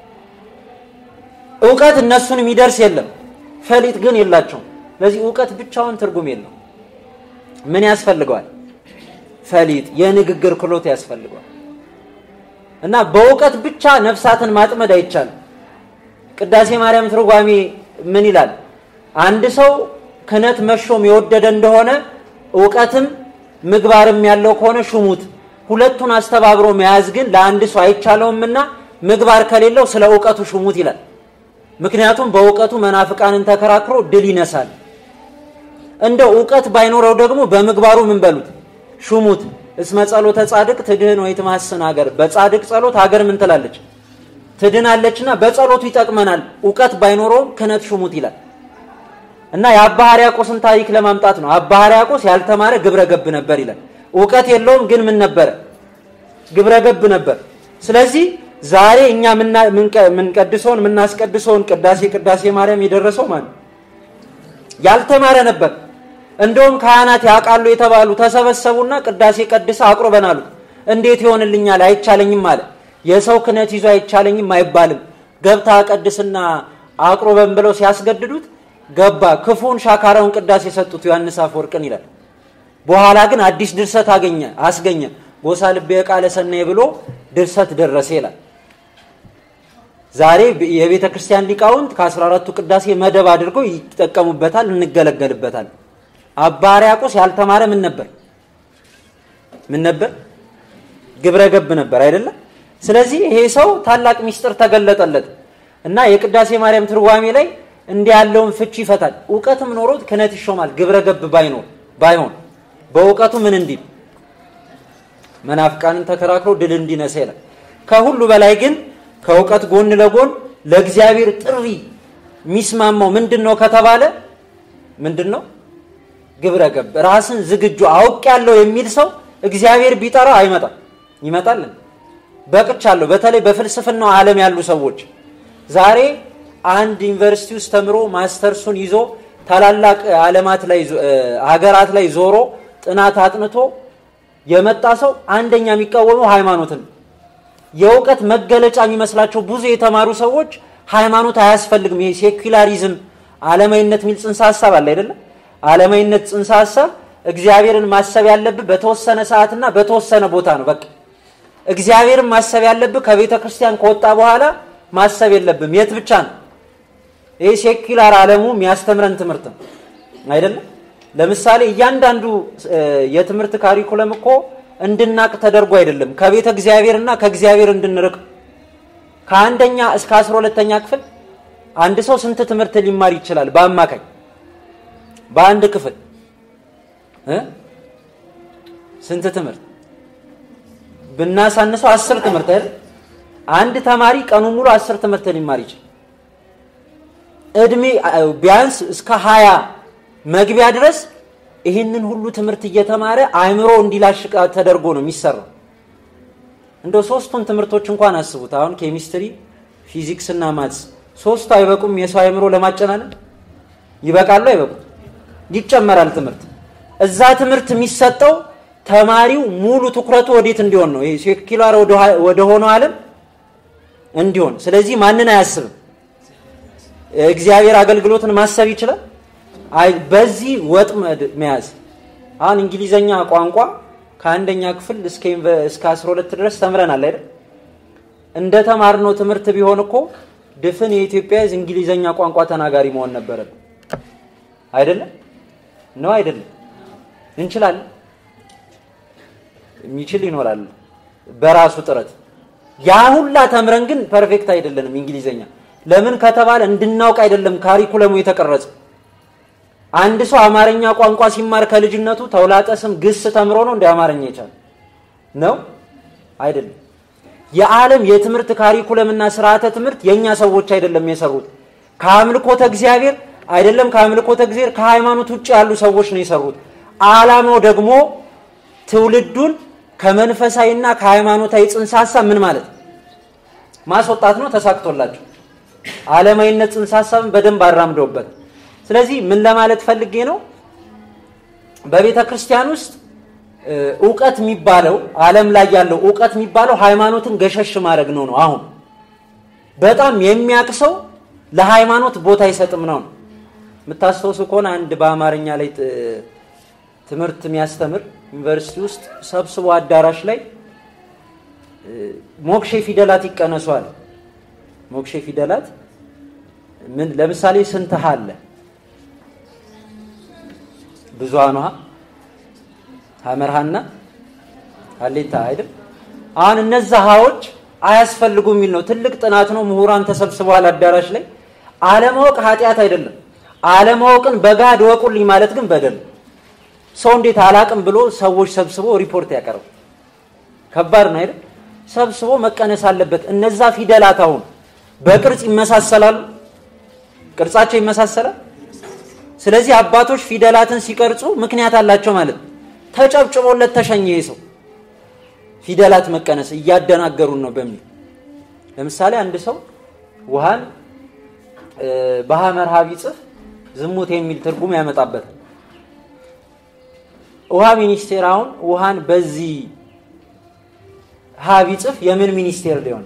እውቀት እነሱን የሚደርስ የለም፣ ፈሊጥ ግን የላቸውም። ስለዚህ እውቀት ብቻውን ትርጉም የለው። ምን ያስፈልገዋል? ፈሊጥ የንግግር ክሎት ያስፈልገዋል። እና በእውቀት ብቻ ነፍሳትን ማጥመድ አይቻልም። ቅዳሴ ማርያም ትርጓሜ ምን ይላል? አንድ ሰው ክህነት መሾም የወደደ እንደሆነ እውቀትም ምግባርም ያለው ከሆነ ሹሙት። ሁለቱን አስተባብሮ መያዝ ግን ለአንድ ሰው አይቻለውምና ምግባር ከሌለው ስለ እውቀቱ ሹሙት ይላል። ምክንያቱም በእውቀቱ መናፍቃንን ተከራክሮ ድል ይነሳል። እንደ እውቀት ባይኖረው ደግሞ በምግባሩ ምን በሉት ሹሙት። እስመ ጸሎተ ጻድቅ ትድህን ወይ ትማስን ሀገር። በጻድቅ ጸሎት ሀገር ምን ትላለች? ትድናለችና በጸሎቱ ይጠቅመናል። እውቀት ባይኖረውም ክህነት ሹሙት ይላል እና የአባ ሕርያቆስን ታሪክ ለማምጣት ነው። አባ ሕርያቆስ ያልተማረ ግብረ ገብ ነበር ይላል። እውቀት የለውም ግን ምን ነበረ? ግብረ ገብ ነበር። ስለዚህ ዛሬ እኛ የምንቀድሰውን የምናስቀድሰውን ቅዳሴ ቅዳሴ ማርያም የደረሰው ማለት ያልተማረ ነበር። እንደውም ካህናት ያውቃሉ የተባሉ ተሰበሰቡና ቅዳሴ ቀድሰ አቁርበን አሉት። እንዴት ይሆንልኛል? አይቻለኝም አለ። የሰው ክህነት ይዞ አይቻለኝም አይባልም፣ ገብታ ቀድስና አቁርበን ብለው ሲያስገድዱት ገባ። ክፉን ሻካራውን ቅዳሴ የሰጡት ዮሐንስ አፈወርቅን ይላል። በኋላ ግን አዲስ ድርሰት አገኘ አስገኘ። ጎሳ ልቤ ቃለ ሰናይ ብሎ ድርሰት ደረሰ ይላል። ዛሬ የቤተ ክርስቲያን ሊቃውንት ከአስራ አራቱ ቅዳሴ መደብ አድርገው ይጠቀሙበታል፣ እንገለገልበታል። አባ ሕርያቆስ ያልተማረ ምን ነበር? ምን ነበር? ግብረ ገብ ነበር አይደለም? ስለዚህ ይሄ ሰው ታላቅ ሚስጥር ተገለጠለት እና የቅዳሴ ማርያም ትርጓሜ ላይ እንዲህ ያለውን ፍቺ ይፈታል። እውቀትም ኖሮት ክህነት ይሾማል። ግብረ ገብ ባይኖር ባይሆን በእውቀቱ ምን እንዲል መናፍቃንን ተከራክሮ ድል እንዲነሳ ይላል። ከሁሉ በላይ ግን ከእውቀት ጎን ለጎን ለእግዚአብሔር ጥሪ የሚስማማው ምንድን ነው ከተባለ ምንድን ነው? ግብረ ገብ ራስን ዝግጁ አውቅ ያለው የሚል ሰው እግዚአብሔር ቢጠራው አይመጣም። ይመጣልን በቅቻለሁ። በተለይ በፍልስፍናው ዓለም ያሉ ሰዎች ዛሬ አንድ ዩኒቨርሲቲ ውስጥ ተምሮ ማስተርሱን ይዞ ታላላቅ ዓለማት ላይ ሀገራት ላይ ዞሮ ጥናት አጥንቶ የመጣ ሰው አንደኛ የሚቃወመው ሃይማኖትን የእውቀት መገለጫ የሚመስላቸው ብዙ የተማሩ ሰዎች ሃይማኖት አያስፈልግም፣ ይሄ ሴኩላሪዝም ዓለማዊነት የሚል ጽንሰ ሀሳብ አለ አይደለም። ዓለማዊነት ጽንሰ ሀሳብ እግዚአብሔርን ማሰብ ያለብህ በተወሰነ ሰዓትና በተወሰነ ቦታ ነው። በቃ እግዚአብሔርን ማሰብ ያለብህ ከቤተ ክርስቲያን ከወጣ በኋላ ማሰብ የለብም። የት ብቻ ነው? ይህ ሴኩላር ዓለሙ የሚያስተምረን ትምህርት ነው አይደለም። ለምሳሌ እያንዳንዱ የትምህርት ካሪኩለም እኮ እንድናቅ ተደርጎ አይደለም፣ ከቤተ እግዚአብሔርና ከእግዚአብሔር እንድንርቅ። ከአንደኛ እስከ አስራ ሁለተኛ ክፍል አንድ ሰው ስንት ትምህርት ሊማር ይችላል? በአማካኝ በአንድ ክፍል ስንት ትምህርት ብናሳንሰው አስር ትምህርት አይደል? አንድ ተማሪ ቀኑ ሙሉ አስር ትምህርት ሊማር ይችላል። እድሜ ቢያንስ እስከ ሀያ መግቢያ ድረስ ይህንን ሁሉ ትምህርት እየተማረ አእምሮ እንዲላሽቅ ተደርጎ ነው የሚሰራው። እንደው ሶስቱን ትምህርቶች እንኳን አስቡት። አሁን ኬሚስትሪ፣ ፊዚክስ እና ማትስ ሶስቱ አይበቁም? የሰው አእምሮ ለማጨናነቅ ይበቃሉ? አይበቁም? ይጨመራል ትምህርት። እዛ ትምህርት የሚሰጠው ተማሪው ሙሉ ትኩረቱ ወዴት እንዲሆን ነው? ይሄ ሴኩላር ወደ ሆነው ዓለም እንዲሆን። ስለዚህ ማንን አያስብም? እግዚአብሔር አገልግሎትን ማሰብ ይችላል። በዚህ ወጥመድ መያዝ አሁን እንግሊዘኛ ቋንቋ ከአንደኛ ክፍል እስከ 12 ድረስ ተምረናል አይደል? እንደ ተማርነው ትምህርት ቢሆን እኮ ድፍን የኢትዮጵያ ሕዝብ እንግሊዘኛ ቋንቋ ተናጋሪ መሆን ነበረብን። አይደለም ነው አይደለም? እንችላለን። የሚችል ይኖራል በራሱ ጥረት። ያ ሁላ ተምረን ግን ፐርፌክት አይደለንም እንግሊዘኛ። ለምን ከተባለ እንድናውቅ አይደለም ካሪኩለሙ የተቀረጸ። አንድ ሰው አማርኛ ቋንቋ ሲማር ከልጅነቱ ተውላጠ ስም ግስ ተምሮ ነው እንደ አማርኛ የቻለ ነው አይደለም። የዓለም የትምህርት ካሪኩለምና ስርዓተ ትምህርት የእኛ ሰዎች አይደለም የሰሩት። ከአምልኮተ እግዚአብሔር አይደለም ከአምልኮተ እግዚአብሔር ከሃይማኖት ውጭ ያሉ ሰዎች ነው የሰሩት። ዓላማው ደግሞ ትውልዱን ከመንፈሳዊና ከሃይማኖታዊ ጽንሰ ሀሳብ ምን ማለት ማስወጣት ነው። ተሳክቶላቸው ዓለማዊነት ጽንሰ ሀሳብን በደንብ አራምደውበት ስለዚህ ምን ለማለት ፈልጌ ነው፣ በቤተ ክርስቲያን ውስጥ እውቀት የሚባለው ዓለም ላይ ያለው እውቀት የሚባለው ሃይማኖትን ገሸሽ ማድረግ ነው ነው። አሁን በጣም የሚያቅሰው ለሃይማኖት ቦታ አይሰጥም ነው። የምታስታውሱ ከሆነ አንድ በአማርኛ ላይ ትምህርት የሚያስተምር ዩኒቨርሲቲ ውስጥ ሰብስቦ አዳራሽ ላይ ሞክሼ ፊደላት ይቀነሷል። ሞክሼ ፊደላት ምን ለምሳሌ ስንት ሀ አለ? ብዙሃኑ ሀ ሀመርሃና ሀሌታ አይደል? አሁን እነዛ ሀዎች አያስፈልጉም የሚል ነው። ትልቅ ጥናት ነው። ምሁራን ተሰብስበዋል አዳራሽ ላይ። አለማወቅ ኃጢአት አይደለም። አለማወቅን በጋድ ወቁልኝ ማለት ግን በደል። ሰው እንዴት አላቅም ብሎ ሰዎች ሰብስቦ ሪፖርት ያቀርብ? ከባድ ነው አይደል? ሰብስቦ መቀነስ አለበት። እነዛ ፊደላት አሁን በቅርጽ ይመሳሰላሉ። ቅርጻቸው ይመሳሰላል። ስለዚህ አባቶች ፊደላትን ሲቀርጹ ምክንያት አላቸው ማለት ነው። ተጨብጭቦለት ተሸኘ ሰው ፊደላት መቀነስ እያደናገሩን ነው በሚል ለምሳሌ አንድ ሰው ውሃን በሐመር ሀ ቢጽፍ ዝሙት የሚል ትርጉም ያመጣበታል። ውሃ ሚኒስቴር አሁን ውሃን በዚህ ሀ ቢጽፍ የምን ሚኒስቴር ሊሆን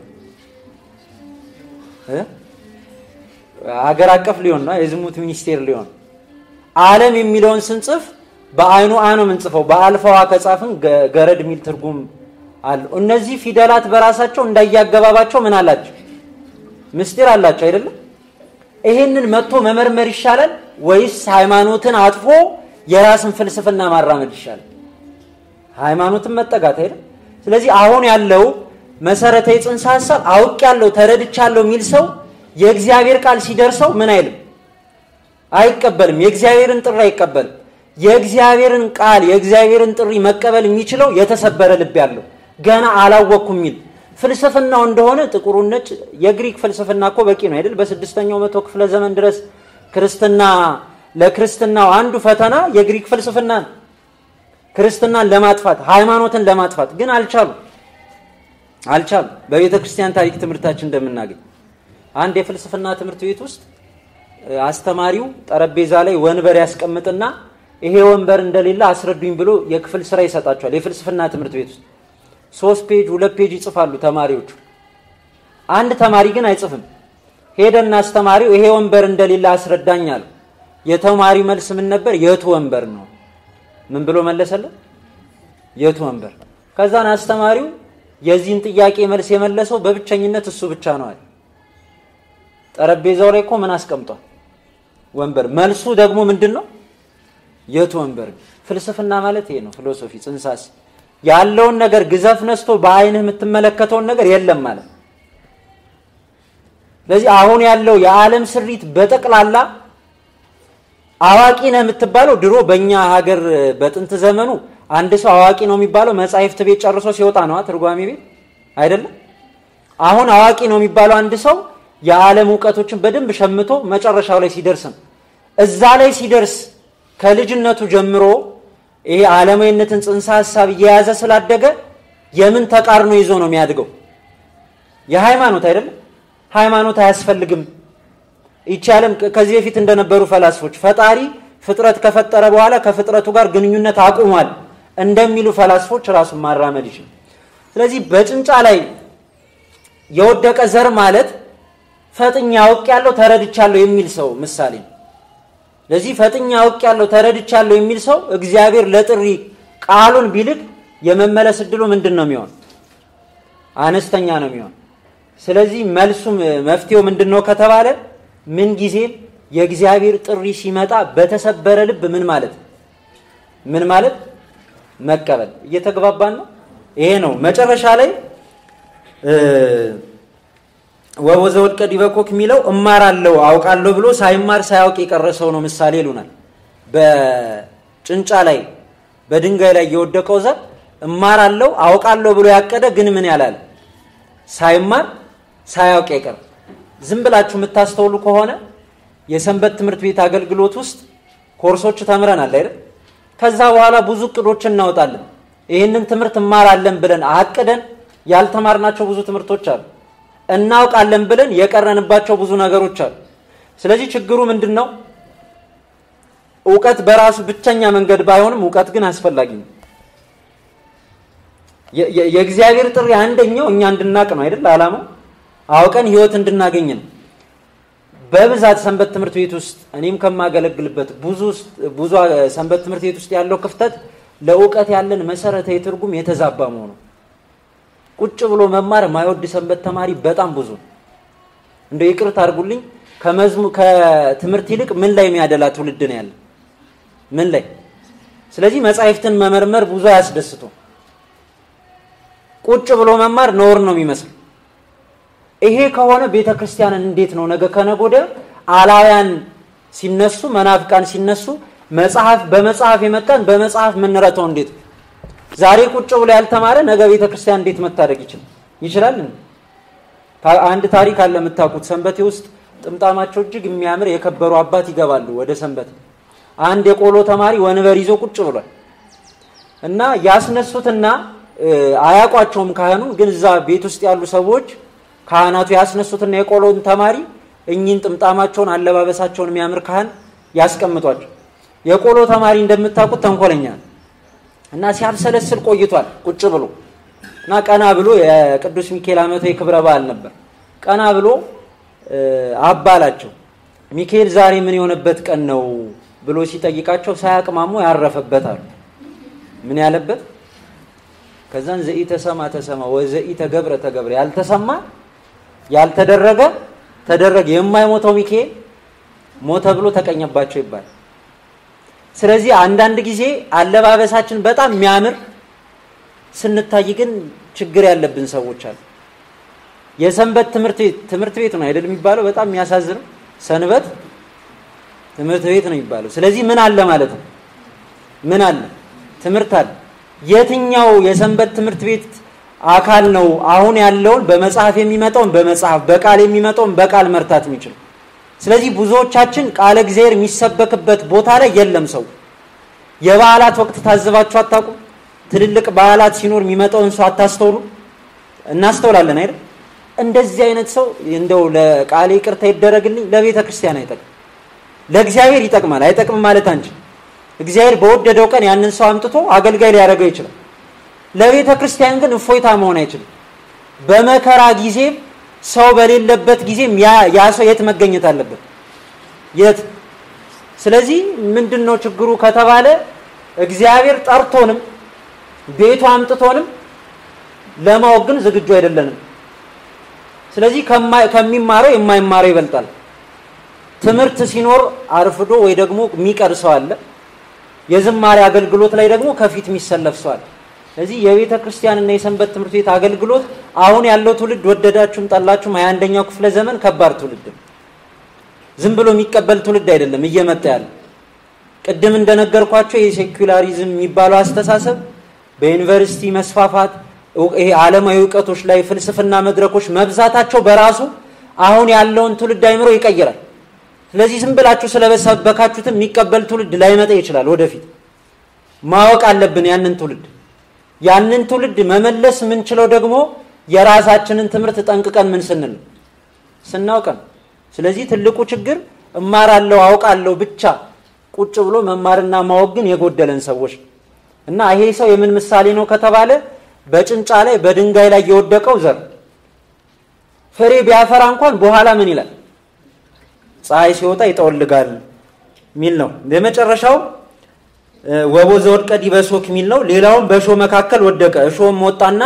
አገር አቀፍ ሊሆን ነው? የዝሙት ሚኒስቴር ሊሆን። ዓለም የሚለውን ስንጽፍ በአይኑ አ ነው የምንጽፈው። በአልፋዋ ከጻፍን ገረድ የሚል ትርጉም አለው። እነዚህ ፊደላት በራሳቸው እንዳያገባባቸው ምን አላቸው? ምስጢር አላቸው አይደለም? ይሄንን መጥቶ መመርመር ይሻላል ወይስ ሃይማኖትን አጥፎ የራስን ፍልስፍና ማራመድ ይሻላል? ሃይማኖትን መጠጋት አይደል? ስለዚህ አሁን ያለው መሰረታዊ ጽንሰ ሀሳብ አውቅ ያለው ተረድቻለሁ የሚል ሰው የእግዚአብሔር ቃል ሲደርሰው ምን አይልም፣ አይቀበልም። የእግዚአብሔርን ጥሪ አይቀበልም። የእግዚአብሔርን ቃል የእግዚአብሔርን ጥሪ መቀበል የሚችለው የተሰበረ ልብ ያለው ገና አላወቅኩም የሚል ፍልስፍናው እንደሆነ ጥቁሩን ነጭ የግሪክ ፍልስፍና እኮ በቂ ነው አይደል? በስድስተኛው መቶ ክፍለ ዘመን ድረስ ክርስትና ለክርስትናው አንዱ ፈተና የግሪክ ፍልስፍና ነው። ክርስትናን ለማጥፋት ሃይማኖትን ለማጥፋት ግን አልቻሉም አልቻሉም። በቤተ ክርስቲያን ታሪክ ትምህርታችን እንደምናገኝ አንድ የፍልስፍና ትምህርት ቤት ውስጥ አስተማሪው ጠረጴዛ ላይ ወንበር ያስቀምጥና ይሄ ወንበር እንደሌለ አስረዱኝ ብሎ የክፍል ስራ ይሰጣቸዋል። የፍልስፍና ትምህርት ቤት ውስጥ ሶስት ፔጅ ሁለት ፔጅ ይጽፋሉ ተማሪዎቹ። አንድ ተማሪ ግን አይጽፍም። ሄደና አስተማሪው ይሄ ወንበር እንደሌለ አስረዳኝ አለው። የተማሪ መልስ ምን ነበር? የቱ ወንበር ነው? ምን ብሎ መለሰለት? የቱ ወንበር። ከዛን አስተማሪው የዚህን ጥያቄ መልስ የመለሰው በብቸኝነት እሱ ብቻ ነው አለ። ጠረጴዛው ላይ እኮ ምን አስቀምጧል? ወንበር። መልሱ ደግሞ ምንድን ነው? የቱ ወንበር። ፍልስፍና ማለት ይሄ ነው። ፊሎሶፊ ጽንሰ ሀሳብ ያለውን ነገር ግዘፍ ነስቶ በአይንህ የምትመለከተውን ነገር የለም ማለት። ስለዚህ አሁን ያለው የዓለም ስሪት በጠቅላላ አዋቂ ነህ የምትባለው ድሮ በእኛ ሀገር በጥንት ዘመኑ አንድ ሰው አዋቂ ነው የሚባለው መጻሕፍት ቤት ጨርሶ ሲወጣ ነው፣ ትርጓሜ ቤት አይደለም። አሁን አዋቂ ነው የሚባለው አንድ ሰው የዓለም እውቀቶችን በደንብ ሸምቶ መጨረሻው ላይ ሲደርስ ነው። እዛ ላይ ሲደርስ ከልጅነቱ ጀምሮ ይሄ ዓለማዊነትን ጽንሰ ሀሳብ እየያዘ ስላደገ የምን ተቃርኖ ይዞ ነው የሚያድገው? የሃይማኖት አይደለም። ሃይማኖት አያስፈልግም። ይቺ ዓለም ከዚህ በፊት እንደነበሩ ፈላስፎች ፈጣሪ ፍጥረት ከፈጠረ በኋላ ከፍጥረቱ ጋር ግንኙነት አቁሟል እንደሚሉ ፈላስፎች ራሱን ማራመድ ይችላል። ስለዚህ በጭንጫ ላይ የወደቀ ዘር ማለት ፈጥኛ አውቅ ያለው ተረድቻለሁ የሚል ሰው ምሳሌ ነው። ለዚህ ፈጥኛ አውቅ ያለው ተረድቻለሁ የሚል ሰው እግዚአብሔር ለጥሪ ቃሉን ቢልክ የመመለስ እድሉ ምንድን ነው የሚሆን? አነስተኛ ነው የሚሆን። ስለዚህ መልሱም መፍትሄው ምንድን ነው ከተባለ ምን ጊዜም የእግዚአብሔር ጥሪ ሲመጣ በተሰበረ ልብ ምን ማለት ምን ማለት መቀበል። እየተግባባን ነው። ይሄ ነው መጨረሻ ላይ ወወዘ ወድቀ ዲበ ኮክ የሚለው እማራለሁ አውቃለሁ ብሎ ሳይማር ሳያውቅ የቀረ ሰው ነው ምሳሌ ይሉናል። በጭንጫ ላይ በድንጋይ ላይ የወደቀው ዘር እማራለሁ አውቃለሁ ብሎ ያቀደ ግን ምን ያላለ ሳይማር ሳያውቅ የቀረ ዝም ብላችሁ የምታስተውሉ ከሆነ የሰንበት ትምህርት ቤት አገልግሎት ውስጥ ኮርሶች ተምረናል አይደል? ከዛ በኋላ ብዙ እቅዶች እናወጣለን። ይህንን ትምህርት እማራለን ብለን አቅደን ያልተማርናቸው ብዙ ትምህርቶች አሉ። እናውቃለን ብለን የቀረንባቸው ብዙ ነገሮች አሉ። ስለዚህ ችግሩ ምንድን ነው? እውቀት በራሱ ብቸኛ መንገድ ባይሆንም እውቀት ግን አስፈላጊ ነው። የእግዚአብሔር ጥሪ አንደኛው እኛ እንድናቅ ነው አይደል? ዓላማው አውቀን ህይወት እንድናገኝ ነው። በብዛት ሰንበት ትምህርት ቤት ውስጥ እኔም ከማገለግልበት ብዙ ብዙ ሰንበት ትምህርት ቤት ውስጥ ያለው ክፍተት ለእውቀት ያለን መሰረታዊ ትርጉም የተዛባ መሆኑ ቁጭ ብሎ መማር የማይወድ ሰንበት ተማሪ በጣም ብዙ ነው። እንደው ይቅርታ አድርጉልኝ፣ ከመዝሙ ከትምህርት ይልቅ ምን ላይ የሚያደላ ትውልድ ነው ያለ? ምን ላይ? ስለዚህ መጻሕፍትን መመርመር ብዙ አያስደስቱም። ቁጭ ብሎ መማር ነውር ነው የሚመስል። ይሄ ከሆነ ቤተ ክርስቲያንን እንዴት ነው ነገ ከነገ ወዲያ አላውያን ሲነሱ መናፍቃን ሲነሱ መጽሐፍ በመጽሐፍ የመጣን በመጽሐፍ የምንረተው እንዴት ዛሬ ቁጭ ብሎ ያልተማረ ነገ ቤተ ክርስቲያን እንዴት መታደግ ይችላል ይችላል? አንድ ታሪክ አለ የምታውቁት። ሰንበቴ ውስጥ ጥምጣማቸው እጅግ የሚያምር የከበሩ አባት ይገባሉ ወደ ሰንበት። አንድ የቆሎ ተማሪ ወንበር ይዞ ቁጭ ብሏል እና ያስነሱትና አያውቋቸውም ካህኑ ግን እዛ ቤት ውስጥ ያሉ ሰዎች ካህናቱ ያስነሱትና የቆሎን ተማሪ እኚህን ጥምጣማቸውን አለባበሳቸውን የሚያምር ካህን ያስቀምጧቸው። የቆሎ ተማሪ እንደምታውቁት ተንኮለኛ ነው እና ሲያብሰለስል ቆይቷል ቁጭ ብሎ እና ቀና ብሎ የቅዱስ ሚካኤል ዓመታዊ ክብረ በዓል ነበር። ቀና ብሎ አባላቸው ሚካኤል ዛሬ ምን የሆነበት ቀን ነው ብሎ ሲጠይቃቸው ሳያቅማሙ ያረፈበት አሉ። ምን ያለበት? ከዛን ዘኢ ተሰማ ተሰማ ወዘኢ ተገብረ ተገብረ ያልተሰማ ያልተደረገ ተደረገ። የማይሞተው ሚካኤል ሞተ ብሎ ተቀኘባቸው ይባላል። ስለዚህ አንዳንድ ጊዜ አለባበሳችን በጣም የሚያምር ስንታይ ግን ችግር ያለብን ሰዎች አሉ። የሰንበት ትምህርት ቤት ትምህርት ቤት ነው አይደል የሚባለው? በጣም የሚያሳዝነው ሰንበት ትምህርት ቤት ነው የሚባለው። ስለዚህ ምን አለ ማለት ነው? ምን አለ? ትምህርት አለ። የትኛው የሰንበት ትምህርት ቤት አካል ነው አሁን ያለውን በመጽሐፍ የሚመጣውን በመጽሐፍ በቃል የሚመጣውን በቃል መርታት የሚችለው? ስለዚህ ብዙዎቻችን ቃለ እግዚአብሔር የሚሰበክበት ቦታ ላይ የለም ሰው። የበዓላት ወቅት ታዝባችሁ አታውቁም? ትልልቅ በዓላት ሲኖር የሚመጣውን ሰው አታስተውሉ? እናስተውላለን አይደል? እንደዚህ አይነት ሰው እንደው ለቃሌ ይቅርታ ይደረግልኝ፣ ለቤተ ክርስቲያን አይጠቅም። ለእግዚአብሔር ይጠቅማል አይጠቅም ማለት አንቺ እግዚአብሔር በወደደው ቀን ያንን ሰው አምጥቶ አገልጋይ ሊያደርገው ይችላል። ለቤተ ክርስቲያን ግን እፎይታ መሆን አይችልም። በመከራ ጊዜም ሰው በሌለበት ጊዜም ያ ሰው የት መገኘት አለበት? የት? ስለዚህ ምንድን ነው ችግሩ ከተባለ እግዚአብሔር ጠርቶንም ቤቱ አምጥቶንም ለማወቅ ግን ዝግጁ አይደለንም። ስለዚህ ከሚማረው የማይማረው ይበልጣል። ትምህርት ሲኖር አርፍዶ ወይ ደግሞ የሚቀር ሰው አለ። የዝማሬ አገልግሎት ላይ ደግሞ ከፊት የሚሰለፍ ሰው አለ። ስለዚህ የቤተ ክርስቲያንና የሰንበት ትምህርት ቤት አገልግሎት አሁን ያለው ትውልድ ወደዳችሁም ጠላችሁም ሀያ አንደኛው ክፍለ ዘመን ከባድ ትውልድ ነው። ዝም ብሎ የሚቀበል ትውልድ አይደለም እየመጣ ያለ። ቅድም እንደነገርኳቸው የሴኩላሪዝም የሚባለው አስተሳሰብ በዩኒቨርሲቲ መስፋፋት ይሄ ዓለማዊ እውቀቶች ላይ ፍልስፍና መድረኮች መብዛታቸው በራሱ አሁን ያለውን ትውልድ አይምሮ ይቀይራል። ስለዚህ ዝም ብላችሁ ስለበሰበካችሁትም የሚቀበል ትውልድ ላይመጣ ይችላል። ወደፊት ማወቅ አለብን ያንን ትውልድ ያንን ትውልድ መመለስ የምንችለው ደግሞ የራሳችንን ትምህርት ጠንቅቀን ምን ስንል ስናውቅ ነው። ስለዚህ ትልቁ ችግር እማራለሁ አውቃለሁ ብቻ ቁጭ ብሎ መማርና ማወቅ ግን የጎደለን ሰዎች እና ይሄ ሰው የምን ምሳሌ ነው ከተባለ በጭንጫ ላይ በድንጋይ ላይ የወደቀው ዘር ፍሬ ቢያፈራ እንኳን በኋላ ምን ይላል? ፀሐይ ሲወጣ ይጠወልጋል ሚል ነው። የመጨረሻው ወቦ ዘወድቀ ዲበ ሶክ ሚል ነው። ሌላውም በእሾህ መካከል ወደቀ፣ እሾህም ወጣና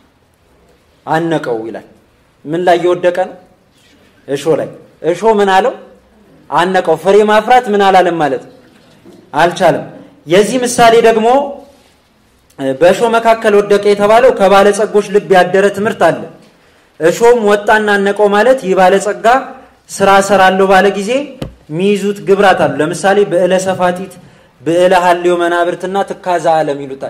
አነቀው ይላል። ምን ላይ የወደቀ ነው? እሾህ ላይ። እሾህ ምን አለው? አነቀው። ፍሬ ማፍራት ምን አላለም ማለት አልቻለም። የዚህ ምሳሌ ደግሞ በእሾህ መካከል ወደቀ የተባለው ከባለጸጎች ልብ ያደረ ትምህርት አለ። እሾህም ወጣና አነቀው ማለት ይህ ባለጸጋ ስራ ሰራለሁ ባለ ጊዜ የሚይዙት ግብራት አሉ። ለምሳሌ ብዕለ ሰፋጢት፣ ብዕለ ሀሌው መናብርትና ትካዛ ዓለም ይሉታል።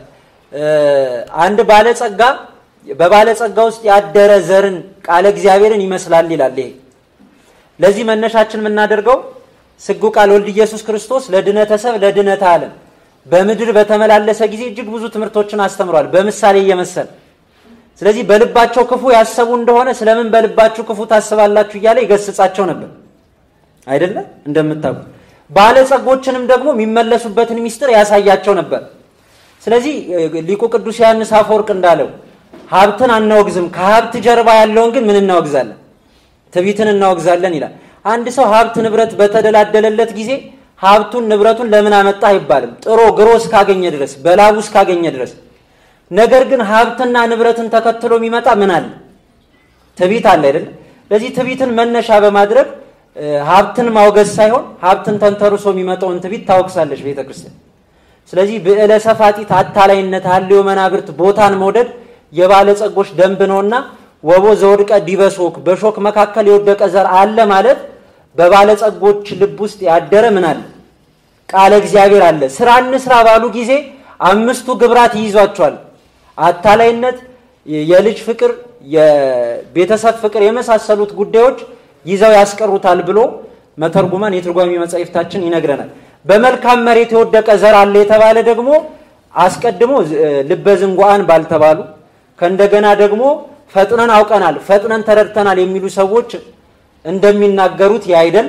አንድ ባለጸጋ በባለጸጋ ውስጥ ያደረ ዘርን ቃለ እግዚአብሔርን ይመስላል ይላል። ይሄ ለዚህ መነሻችን የምናደርገው ስጉ ቃል ወልድ ኢየሱስ ክርስቶስ ለድነተ ሰብ ለድነተ ዓለም በምድር በተመላለሰ ጊዜ እጅግ ብዙ ትምህርቶችን አስተምሯል፣ በምሳሌ እየመሰለ ስለዚህ በልባቸው ክፉ ያሰቡ እንደሆነ ስለምን በልባችሁ ክፉ ታስባላችሁ እያለ ይገስጻቸው ነበር አይደለ? እንደምታውቁ ባለጸጎችንም ደግሞ የሚመለሱበትን ሚስጥር ያሳያቸው ነበር። ስለዚህ ሊቁ ቅዱስ ዮሐንስ አፈወርቅ እንዳለው ሀብትን አናወግዝም፣ ከሀብት ጀርባ ያለውን ግን ምን እናወግዛለን? ትዕቢትን እናወግዛለን ይላል። አንድ ሰው ሀብት ንብረት በተደላደለለት ጊዜ ሀብቱን ንብረቱን ለምን አመጣ አይባልም። ጥሮ ግሮ እስካገኘ ድረስ በላቡ እስካገኘ ድረስ ነገር ግን ሀብትና ንብረትን ተከትሎ የሚመጣ ምን አለ? ትዕቢት አለ አይደለ? ለዚህ ትዕቢትን መነሻ በማድረግ ሀብትን ማውገዝ ሳይሆን ሀብትን ተንተርሶ የሚመጣውን ትዕቢት ታወቅሳለች ቤተ ክርስቲያን። ስለዚህ ብዕለ ሰፋጢት፣ አታላይነት፣ ሀሌው መናብርት፣ ቦታን መውደድ የባለጸጎች ደንብ ነውና ወቦ ዘወድቀ ዲበ ሾክ፣ በሾክ መካከል የወደቀ ዘር አለ ማለት በባለጸጎች ልብ ውስጥ ያደረ ምን አለ? ቃለ እግዚአብሔር አለ። ስራ እንስራ ባሉ ጊዜ አምስቱ ግብራት ይይዟቸዋል። አታላይነት፣ የልጅ ፍቅር፣ የቤተሰብ ፍቅር የመሳሰሉት ጉዳዮች ይዘው ያስቀሩታል ብሎ መተርጉማን የትርጓሚ መጻሕፍታችን ይነግረናል። በመልካም መሬት የወደቀ ዘር አለ የተባለ ደግሞ አስቀድሞ ልበ ዝንጓአን ባልተባሉ ከእንደገና ደግሞ ፈጥነን አውቀናል፣ ፈጥነን ተረድተናል የሚሉ ሰዎች እንደሚናገሩት ያይደል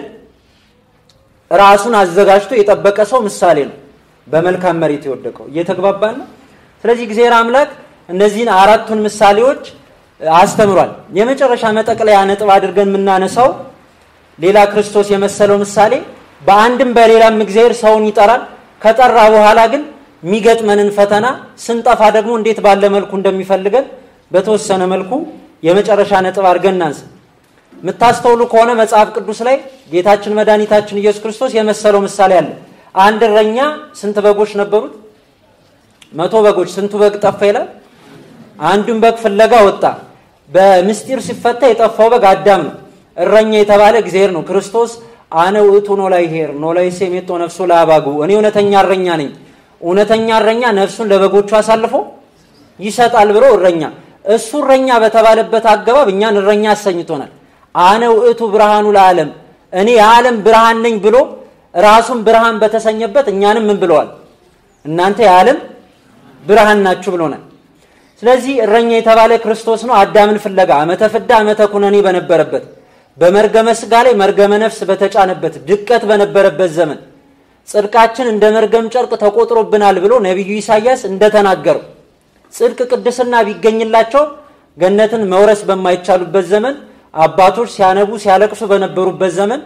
ራሱን አዘጋጅቶ የጠበቀ ሰው ምሳሌ ነው። በመልካም መሬት የወደቀው እየተግባባን ነው። ስለዚህ እግዚአብሔር አምላክ እነዚህን አራቱን ምሳሌዎች አስተምሯል። የመጨረሻ መጠቅለያ ነጥብ አድርገን የምናነሳው ሌላ ክርስቶስ የመሰለው ምሳሌ በአንድም በሌላም እግዚአብሔር ሰውን ይጠራል። ከጠራ በኋላ ግን የሚገጥመንን ፈተና ስንጠፋ ደግሞ እንዴት ባለ መልኩ እንደሚፈልገን በተወሰነ መልኩ የመጨረሻ ነጥብ አድርገን እናንሳ። የምታስተውሉ ከሆነ መጽሐፍ ቅዱስ ላይ ጌታችን መድኃኒታችን ኢየሱስ ክርስቶስ የመሰለው ምሳሌ አለ። አንድ እረኛ ስንት በጎች ነበሩት? መቶ በጎች። ስንቱ በግ ጠፋ ይላል? አንዱን በግ ፍለጋ ወጣ። በምስጢር ሲፈታ የጠፋው በግ አዳም ነው። እረኛ የተባለ እግዚአብሔር ነው። ክርስቶስ አነ ውእቱ ኖላይ ኄር ኖላይ ሴሜቶ ነፍሱ ለአባጉ እኔ እውነተኛ እረኛ ነኝ። እውነተኛ እረኛ ነፍሱን ለበጎቹ አሳልፎ ይሰጣል ብሎ እረኛ እሱ እረኛ በተባለበት አገባብ እኛን እረኛ አሰኝቶናል። አነ ውእቱ ብርሃኑ ለዓለም እኔ የዓለም ብርሃን ነኝ ብሎ ራሱን ብርሃን በተሰኘበት እኛንም ምን ብለዋል? እናንተ የዓለም ብርሃን ናችሁ ብሎናል። ስለዚህ እረኛ የተባለ ክርስቶስ ነው። አዳምን ፍለጋ ዓመተ ፍዳ ዓመተ ኩነኔ በነበረበት በመርገመ ስጋ ላይ መርገመ ነፍስ በተጫነበት ድቀት በነበረበት ዘመን ጽድቃችን እንደ መርገም ጨርቅ ተቆጥሮብናል ብሎ ነቢዩ ኢሳያስ እንደተናገረው ጽድቅ ቅድስና ቢገኝላቸው ገነትን መውረስ በማይቻሉበት ዘመን አባቶች ሲያነቡ ሲያለቅሱ በነበሩበት ዘመን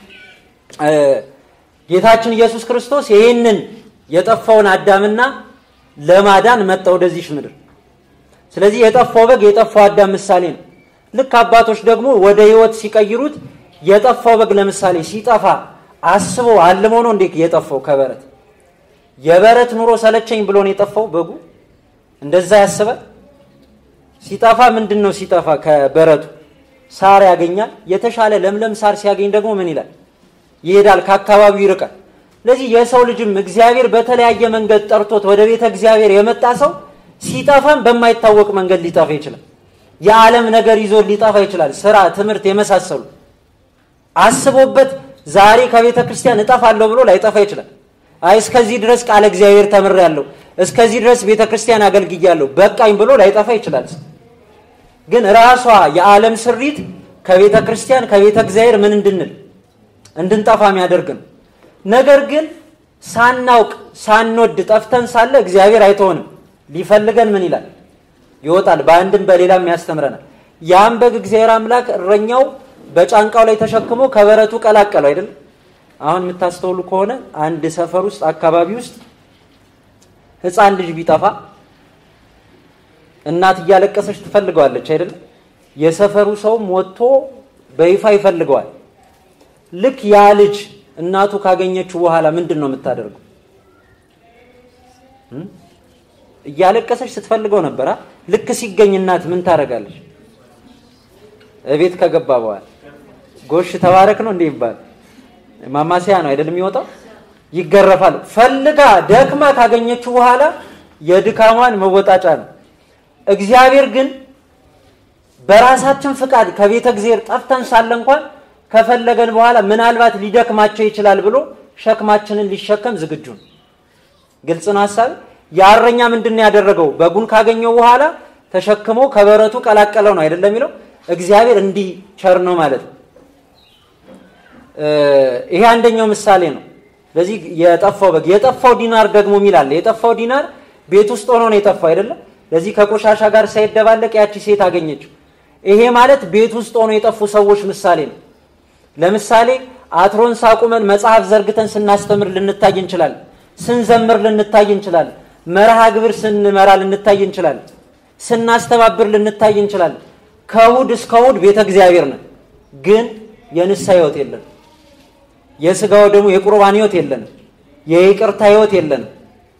ጌታችን ኢየሱስ ክርስቶስ ይህንን የጠፋውን አዳምና ለማዳን መጣ ወደዚች ምድር። ስለዚህ የጠፋው በግ የጠፋው አዳም ምሳሌ ነው። ልክ አባቶች ደግሞ ወደ ሕይወት ሲቀይሩት የጠፋው በግ ለምሳሌ ሲጠፋ አስቦ አልሞ ነው እንዴ የጠፋው ከበረት የበረት ኑሮ ሰለቸኝ ብሎ ነው የጠፋው በጉ እንደዛ ያስባል። ሲጠፋ ምንድን ነው ሲጠፋ ከበረቱ ሳር ያገኛል። የተሻለ ለምለም ሳር ሲያገኝ ደግሞ ምን ይላል? ይሄዳል፣ ከአካባቢው ይርቃል። ስለዚህ የሰው ልጅም እግዚአብሔር በተለያየ መንገድ ጠርቶት ወደ ቤተ እግዚአብሔር የመጣ ሰው ሲጠፋም በማይታወቅ መንገድ ሊጠፋ ይችላል። የዓለም ነገር ይዞ ሊጠፋ ይችላል። ስራ፣ ትምህርት የመሳሰሉ አስቦበት ዛሬ ከቤተ ክርስቲያን እጠፋለሁ ብሎ ላይጠፋ ይችላል። አይ እስከዚህ ድረስ ቃለ እግዚአብሔር ተምሬያለሁ፣ እስከዚህ ድረስ ቤተ ክርስቲያን አገልግያለሁ፣ በቃኝ ብሎ ላይጠፋ ይችላል። ግን ራሷ የዓለም ስሪት ከቤተ ክርስቲያን ከቤተ እግዚአብሔር ምን እንድንል እንድንጠፋ የሚያደርግ ነው። ነገር ግን ሳናውቅ ሳንወድ ጠፍተን ሳለ እግዚአብሔር አይተሆንም። ሊፈልገን ምን ይላል? ይወጣል። በአንድም በሌላም ያስተምረናል። ያን በግ እግዚአብሔር አምላክ እረኛው በጫንቃው ላይ ተሸክሞ ከበረቱ ቀላቀለው አይደለም። አሁን የምታስተውሉ ከሆነ አንድ ሰፈር ውስጥ አካባቢ ውስጥ ሕፃን ልጅ ቢጠፋ እናት እያለቀሰች ትፈልገዋለች አይደለም። የሰፈሩ ሰውም ወጥቶ በይፋ ይፈልገዋል። ልክ ያ ልጅ እናቱ ካገኘችው በኋላ ምንድን ነው የምታደርገው? እያለቀሰች ስትፈልገው ነበራ። ልክ ሲገኝ እናት ምን ታደርጋለች? እቤት ከገባ በኋላ ጎሽ ተባረክ ነው እንዴ ይባል ማማሰያ ነው አይደለም የሚወጣው። ይገረፋል። ፈልጋ ደክማ ካገኘችው በኋላ የድካሟን መወጣጫ ነው። እግዚአብሔር ግን በራሳችን ፍቃድ ከቤተ እግዚአብሔር ጠፍተን ሳለ እንኳን ከፈለገን በኋላ ምናልባት ሊደክማቸው ይችላል ብሎ ሸክማችንን ሊሸከም ዝግጁ ነው። ግልጽ ነው ሀሳብ። የእረኛ ምንድን ነው ያደረገው? በጉን ካገኘው በኋላ ተሸክሞ ከበረቱ ቀላቀለው ነው አይደለም የሚለው። እግዚአብሔር እንዲህ ቸር ነው ማለት ነው። ይሄ አንደኛው ምሳሌ ነው። ስለዚህ የጠፋው በግ የጠፋው ዲናር ደግሞ ሚላል የጠፋው ዲናር ቤት ውስጥ ሆኖ ነው የጠፋው አይደለም። ለዚህ ከቆሻሻ ጋር ሳይደባለቅ ያቺ ሴት አገኘችው። ይሄ ማለት ቤት ውስጥ ሆኖ የጠፉ ሰዎች ምሳሌ ነው። ለምሳሌ አትሮንስ አቁመን መጽሐፍ ዘርግተን ስናስተምር ልንታይ እንችላለን። ስንዘምር ልንታይ እንችላለን። መርሃ ግብር ስንመራ ልንታይ እንችላለን። ስናስተባብር ልንታይ እንችላለን። ከእሑድ እስከ እሑድ ቤተ እግዚአብሔር ነን፣ ግን የንስሐ ሕይወት የለንም። የስጋው ደግሞ የቁርባን ሕይወት የለንም። የይቅርታ ሕይወት የለንም።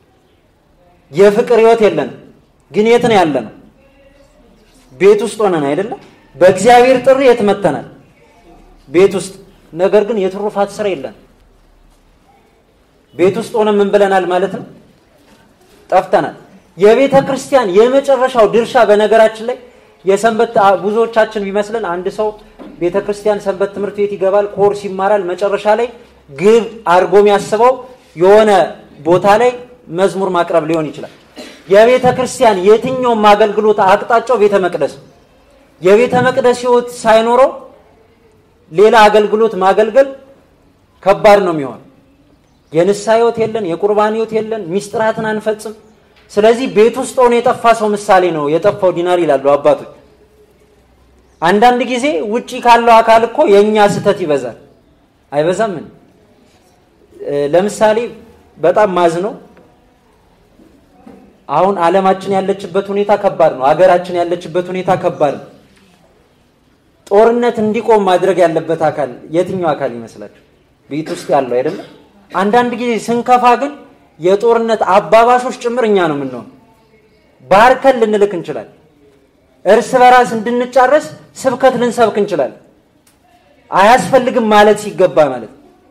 የፍቅር ሕይወት የለንም። ግን የት ነው ያለነው? ቤት ውስጥ ሆነን አይደለም። በእግዚአብሔር ጥሪ የት መተናል? ቤት ውስጥ። ነገር ግን የትሩፋት ስራ የለን። ቤት ውስጥ ሆነ ምን ብለናል ማለት ነው? ጠፍተናል። የቤተ ክርስቲያን የመጨረሻው ድርሻ በነገራችን ላይ የሰንበት ብዙዎቻችን ቢመስልን አንድ ሰው ቤተ ክርስቲያን ሰንበት ትምህርት ቤት ይገባል፣ ኮርስ ይማራል። መጨረሻ ላይ ግብ አድርጎ የሚያስበው የሆነ ቦታ ላይ መዝሙር ማቅረብ ሊሆን ይችላል። የቤተ ክርስቲያን የትኛውም አገልግሎት አቅጣጫው ቤተ መቅደስ የቤተ መቅደስ ሕይወት ሳይኖረው ሌላ አገልግሎት ማገልገል ከባድ ነው የሚሆን። የንስሐ ሕይወት የለን፣ የቁርባን ሕይወት የለን፣ ሚስጥራትን አንፈጽም። ስለዚህ ቤት ውስጥ ሆኖ የጠፋ ሰው ምሳሌ ነው የጠፋው ዲናር ይላሉ አባቶች። አንዳንድ ጊዜ ውጪ ካለው አካል እኮ የእኛ ስህተት ይበዛል። አይበዛም? ምን ለምሳሌ በጣም ማዝ ነው አሁን ዓለማችን ያለችበት ሁኔታ ከባድ ነው። አገራችን ያለችበት ሁኔታ ከባድ ነው። ጦርነት እንዲቆም ማድረግ ያለበት አካል የትኛው አካል ይመስላችሁ? ቤት ውስጥ ያለው አይደለም። አንዳንድ ጊዜ ስንከፋ ግን የጦርነት አባባሾች ጭምር እኛ ነው የምንሆን። ባርከን ልንልክ እንችላለን። እርስ በራስ እንድንጫረስ ስብከት ልንሰብክ እንችላለን። አያስፈልግም ማለት ሲገባ ማለት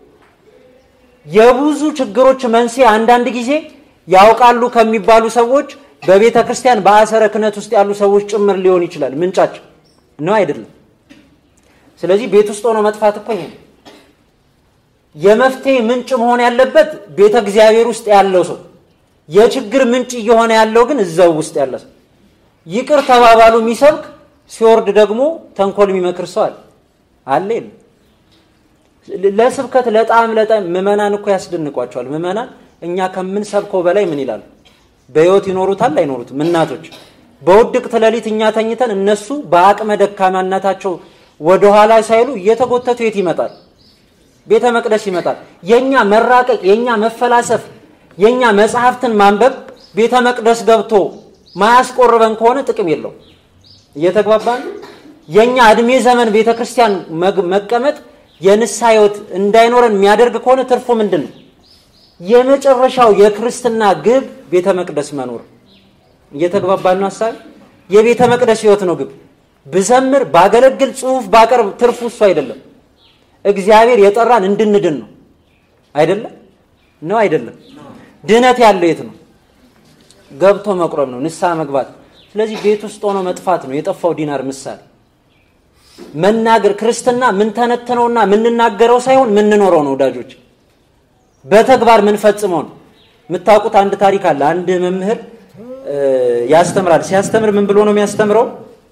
የብዙ ችግሮች መንስኤ አንዳንድ ጊዜ ያውቃሉ ከሚባሉ ሰዎች በቤተ ክርስቲያን በአሰረ ክህነት ውስጥ ያሉ ሰዎች ጭምር ሊሆን ይችላል። ምንጫቸው ነው አይደለም። ስለዚህ ቤት ውስጥ ሆኖ መጥፋት እኮ ይሄ ነው። የመፍትሄ ምንጭ መሆን ያለበት ቤተ እግዚአብሔር ውስጥ ያለው ሰው፣ የችግር ምንጭ እየሆነ ያለው ግን እዛው ውስጥ ያለ ሰው። ይቅር ተባባሉ የሚሰብክ ሲወርድ ደግሞ ተንኮል የሚመክር ሰው አለ አለ የለም። ለስብከት ለጣም ለጣም ምዕመናን እኮ ያስደንቋቸዋል። ምዕመናን እኛ ከምንሰብከው በላይ ምን ይላሉ? በህይወት ይኖሩታል አይኖሩትም? እናቶች በውድቅት ሌሊት እኛ ተኝተን እነሱ በአቅመ ደካማነታቸው ወደኋላ ሳይሉ እየተጎተቱ የት ይመጣል? ቤተ መቅደስ ይመጣል። የኛ መራቀቅ፣ የኛ መፈላሰፍ፣ የኛ መጽሐፍትን ማንበብ ቤተ መቅደስ ገብቶ ማያስቆርበን ከሆነ ጥቅም የለው። እየተግባባን የኛ እድሜ ዘመን ቤተ ክርስቲያን መቀመጥ የንስሐ ህይወት እንዳይኖረን የሚያደርግ ከሆነ ትርፉ ምንድን ነው? የመጨረሻው የክርስትና ግብ ቤተ መቅደስ መኖር። እየተግባባን ነው ሀሳብ የቤተ መቅደስ ህይወት ነው ግብ። ብዘምር ባገለግል፣ ጽሁፍ ባቀርብ ትርፉ እሱ አይደለም። እግዚአብሔር የጠራን እንድንድን ነው አይደለም? ነው አይደለም? ድነት ያለው የት ነው? ገብቶ መቁረብ ነው፣ ንስሐ መግባት። ስለዚህ ቤት ውስጥ ሆኖ መጥፋት ነው የጠፋው ዲናር ምሳሌ። መናገር ክርስትና ምንተነትነውና ምንናገረው ሳይሆን ምንኖረው ነው ወዳጆች፣ በተግባር ምንፈጽመው ነው። የምታውቁት አንድ ታሪክ አለ። አንድ መምህር ያስተምራል። ሲያስተምር ምን ብሎ ነው የሚያስተምረው?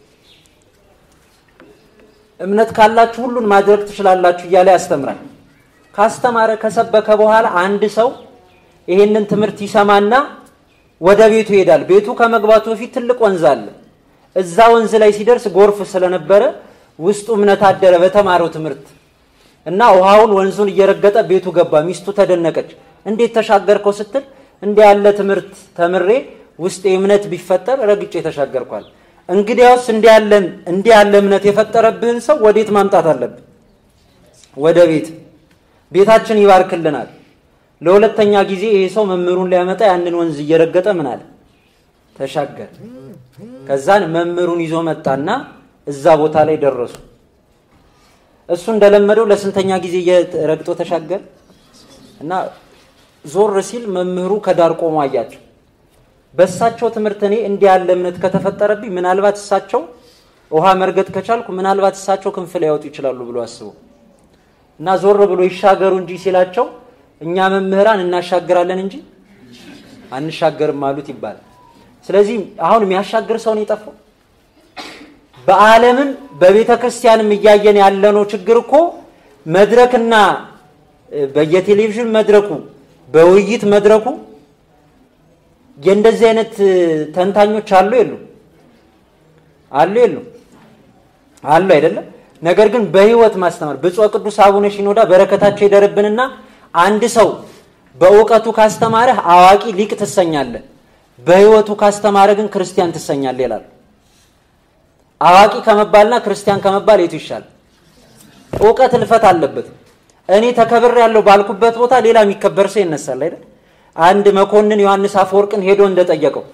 እምነት ካላችሁ ሁሉን ማድረግ ትችላላችሁ እያለ ያስተምራል። ካስተማረ ከሰበከ በኋላ አንድ ሰው ይሄንን ትምህርት ይሰማና ወደ ቤቱ ይሄዳል። ቤቱ ከመግባቱ በፊት ትልቅ ወንዝ አለ። እዛ ወንዝ ላይ ሲደርስ ጎርፍ ስለነበረ ውስጡ እምነት አደረ በተማረው ትምህርት እና ውሃውን ወንዙን እየረገጠ ቤቱ ገባ። ሚስቱ ተደነቀች። እንዴት ተሻገርከው ስትል እንዲህ ያለ ትምህርት ተምሬ ውስጥ እምነት ቢፈጠር ረግጬ ተሻገርኳል። እንግዲያውስ እንዲህ ያለ እንዲህ ያለ እምነት የፈጠረብህን ሰው ወዴት ማምጣት አለብን? ወደ ቤት። ቤታችን ይባርክልናል። ለሁለተኛ ጊዜ ይሄ ሰው መምህሩን ሊያመጣ ያንን ወንዝ እየረገጠ ምን አለ ተሻገር። ከዛን መምህሩን ይዞ መጣና እዛ ቦታ ላይ ደረሱ። እሱ እንደለመደው ለስንተኛ ጊዜ ረግጦ ተሻገር እና ዞር ሲል መምህሩ ከዳር ቆሞ አያቸው። በእሳቸው ትምህርት እኔ እንዲህ ያለ እምነት ከተፈጠረብኝ ምናልባት እሳቸው ውሃ መርገጥ ከቻልኩ ምናልባት እሳቸው ክንፍ ሊያወጡ ይችላሉ ብሎ አስቡ እና ዞር ብሎ ይሻገሩ እንጂ ሲላቸው እኛ መምህራን እናሻግራለን እንጂ አንሻገርም አሉት ይባላል። ስለዚህ አሁን የሚያሻግር ሰው ነው የጠፋው። በዓለምም በቤተ ክርስቲያንም እያየን ያለነው ችግር እኮ መድረክና በየቴሌቪዥን መድረኩ በውይይት መድረኩ የእንደዚህ አይነት ተንታኞች አሉ የሉ አሉ የሉ አሉ አይደለም። ነገር ግን በህይወት ማስተማር ብፁዕ ቅዱስ አቡነ ሺኖዳ በረከታቸው ይደርብንና አንድ ሰው በእውቀቱ ካስተማረህ አዋቂ ሊቅ ትሰኛለህ፣ በህይወቱ ካስተማረ ግን ክርስቲያን ትሰኛለህ ይላሉ። አዋቂ ከመባልና ክርስቲያን ከመባል የቱ ይሻል? እውቀት እልፈት አለበት። እኔ ተከብር ያለው ባልኩበት ቦታ ሌላ የሚከበር ሰው ይነሳል አይደል? አንድ መኮንን ዮሐንስ አፈወርቅን ሄዶ እንደጠየቀው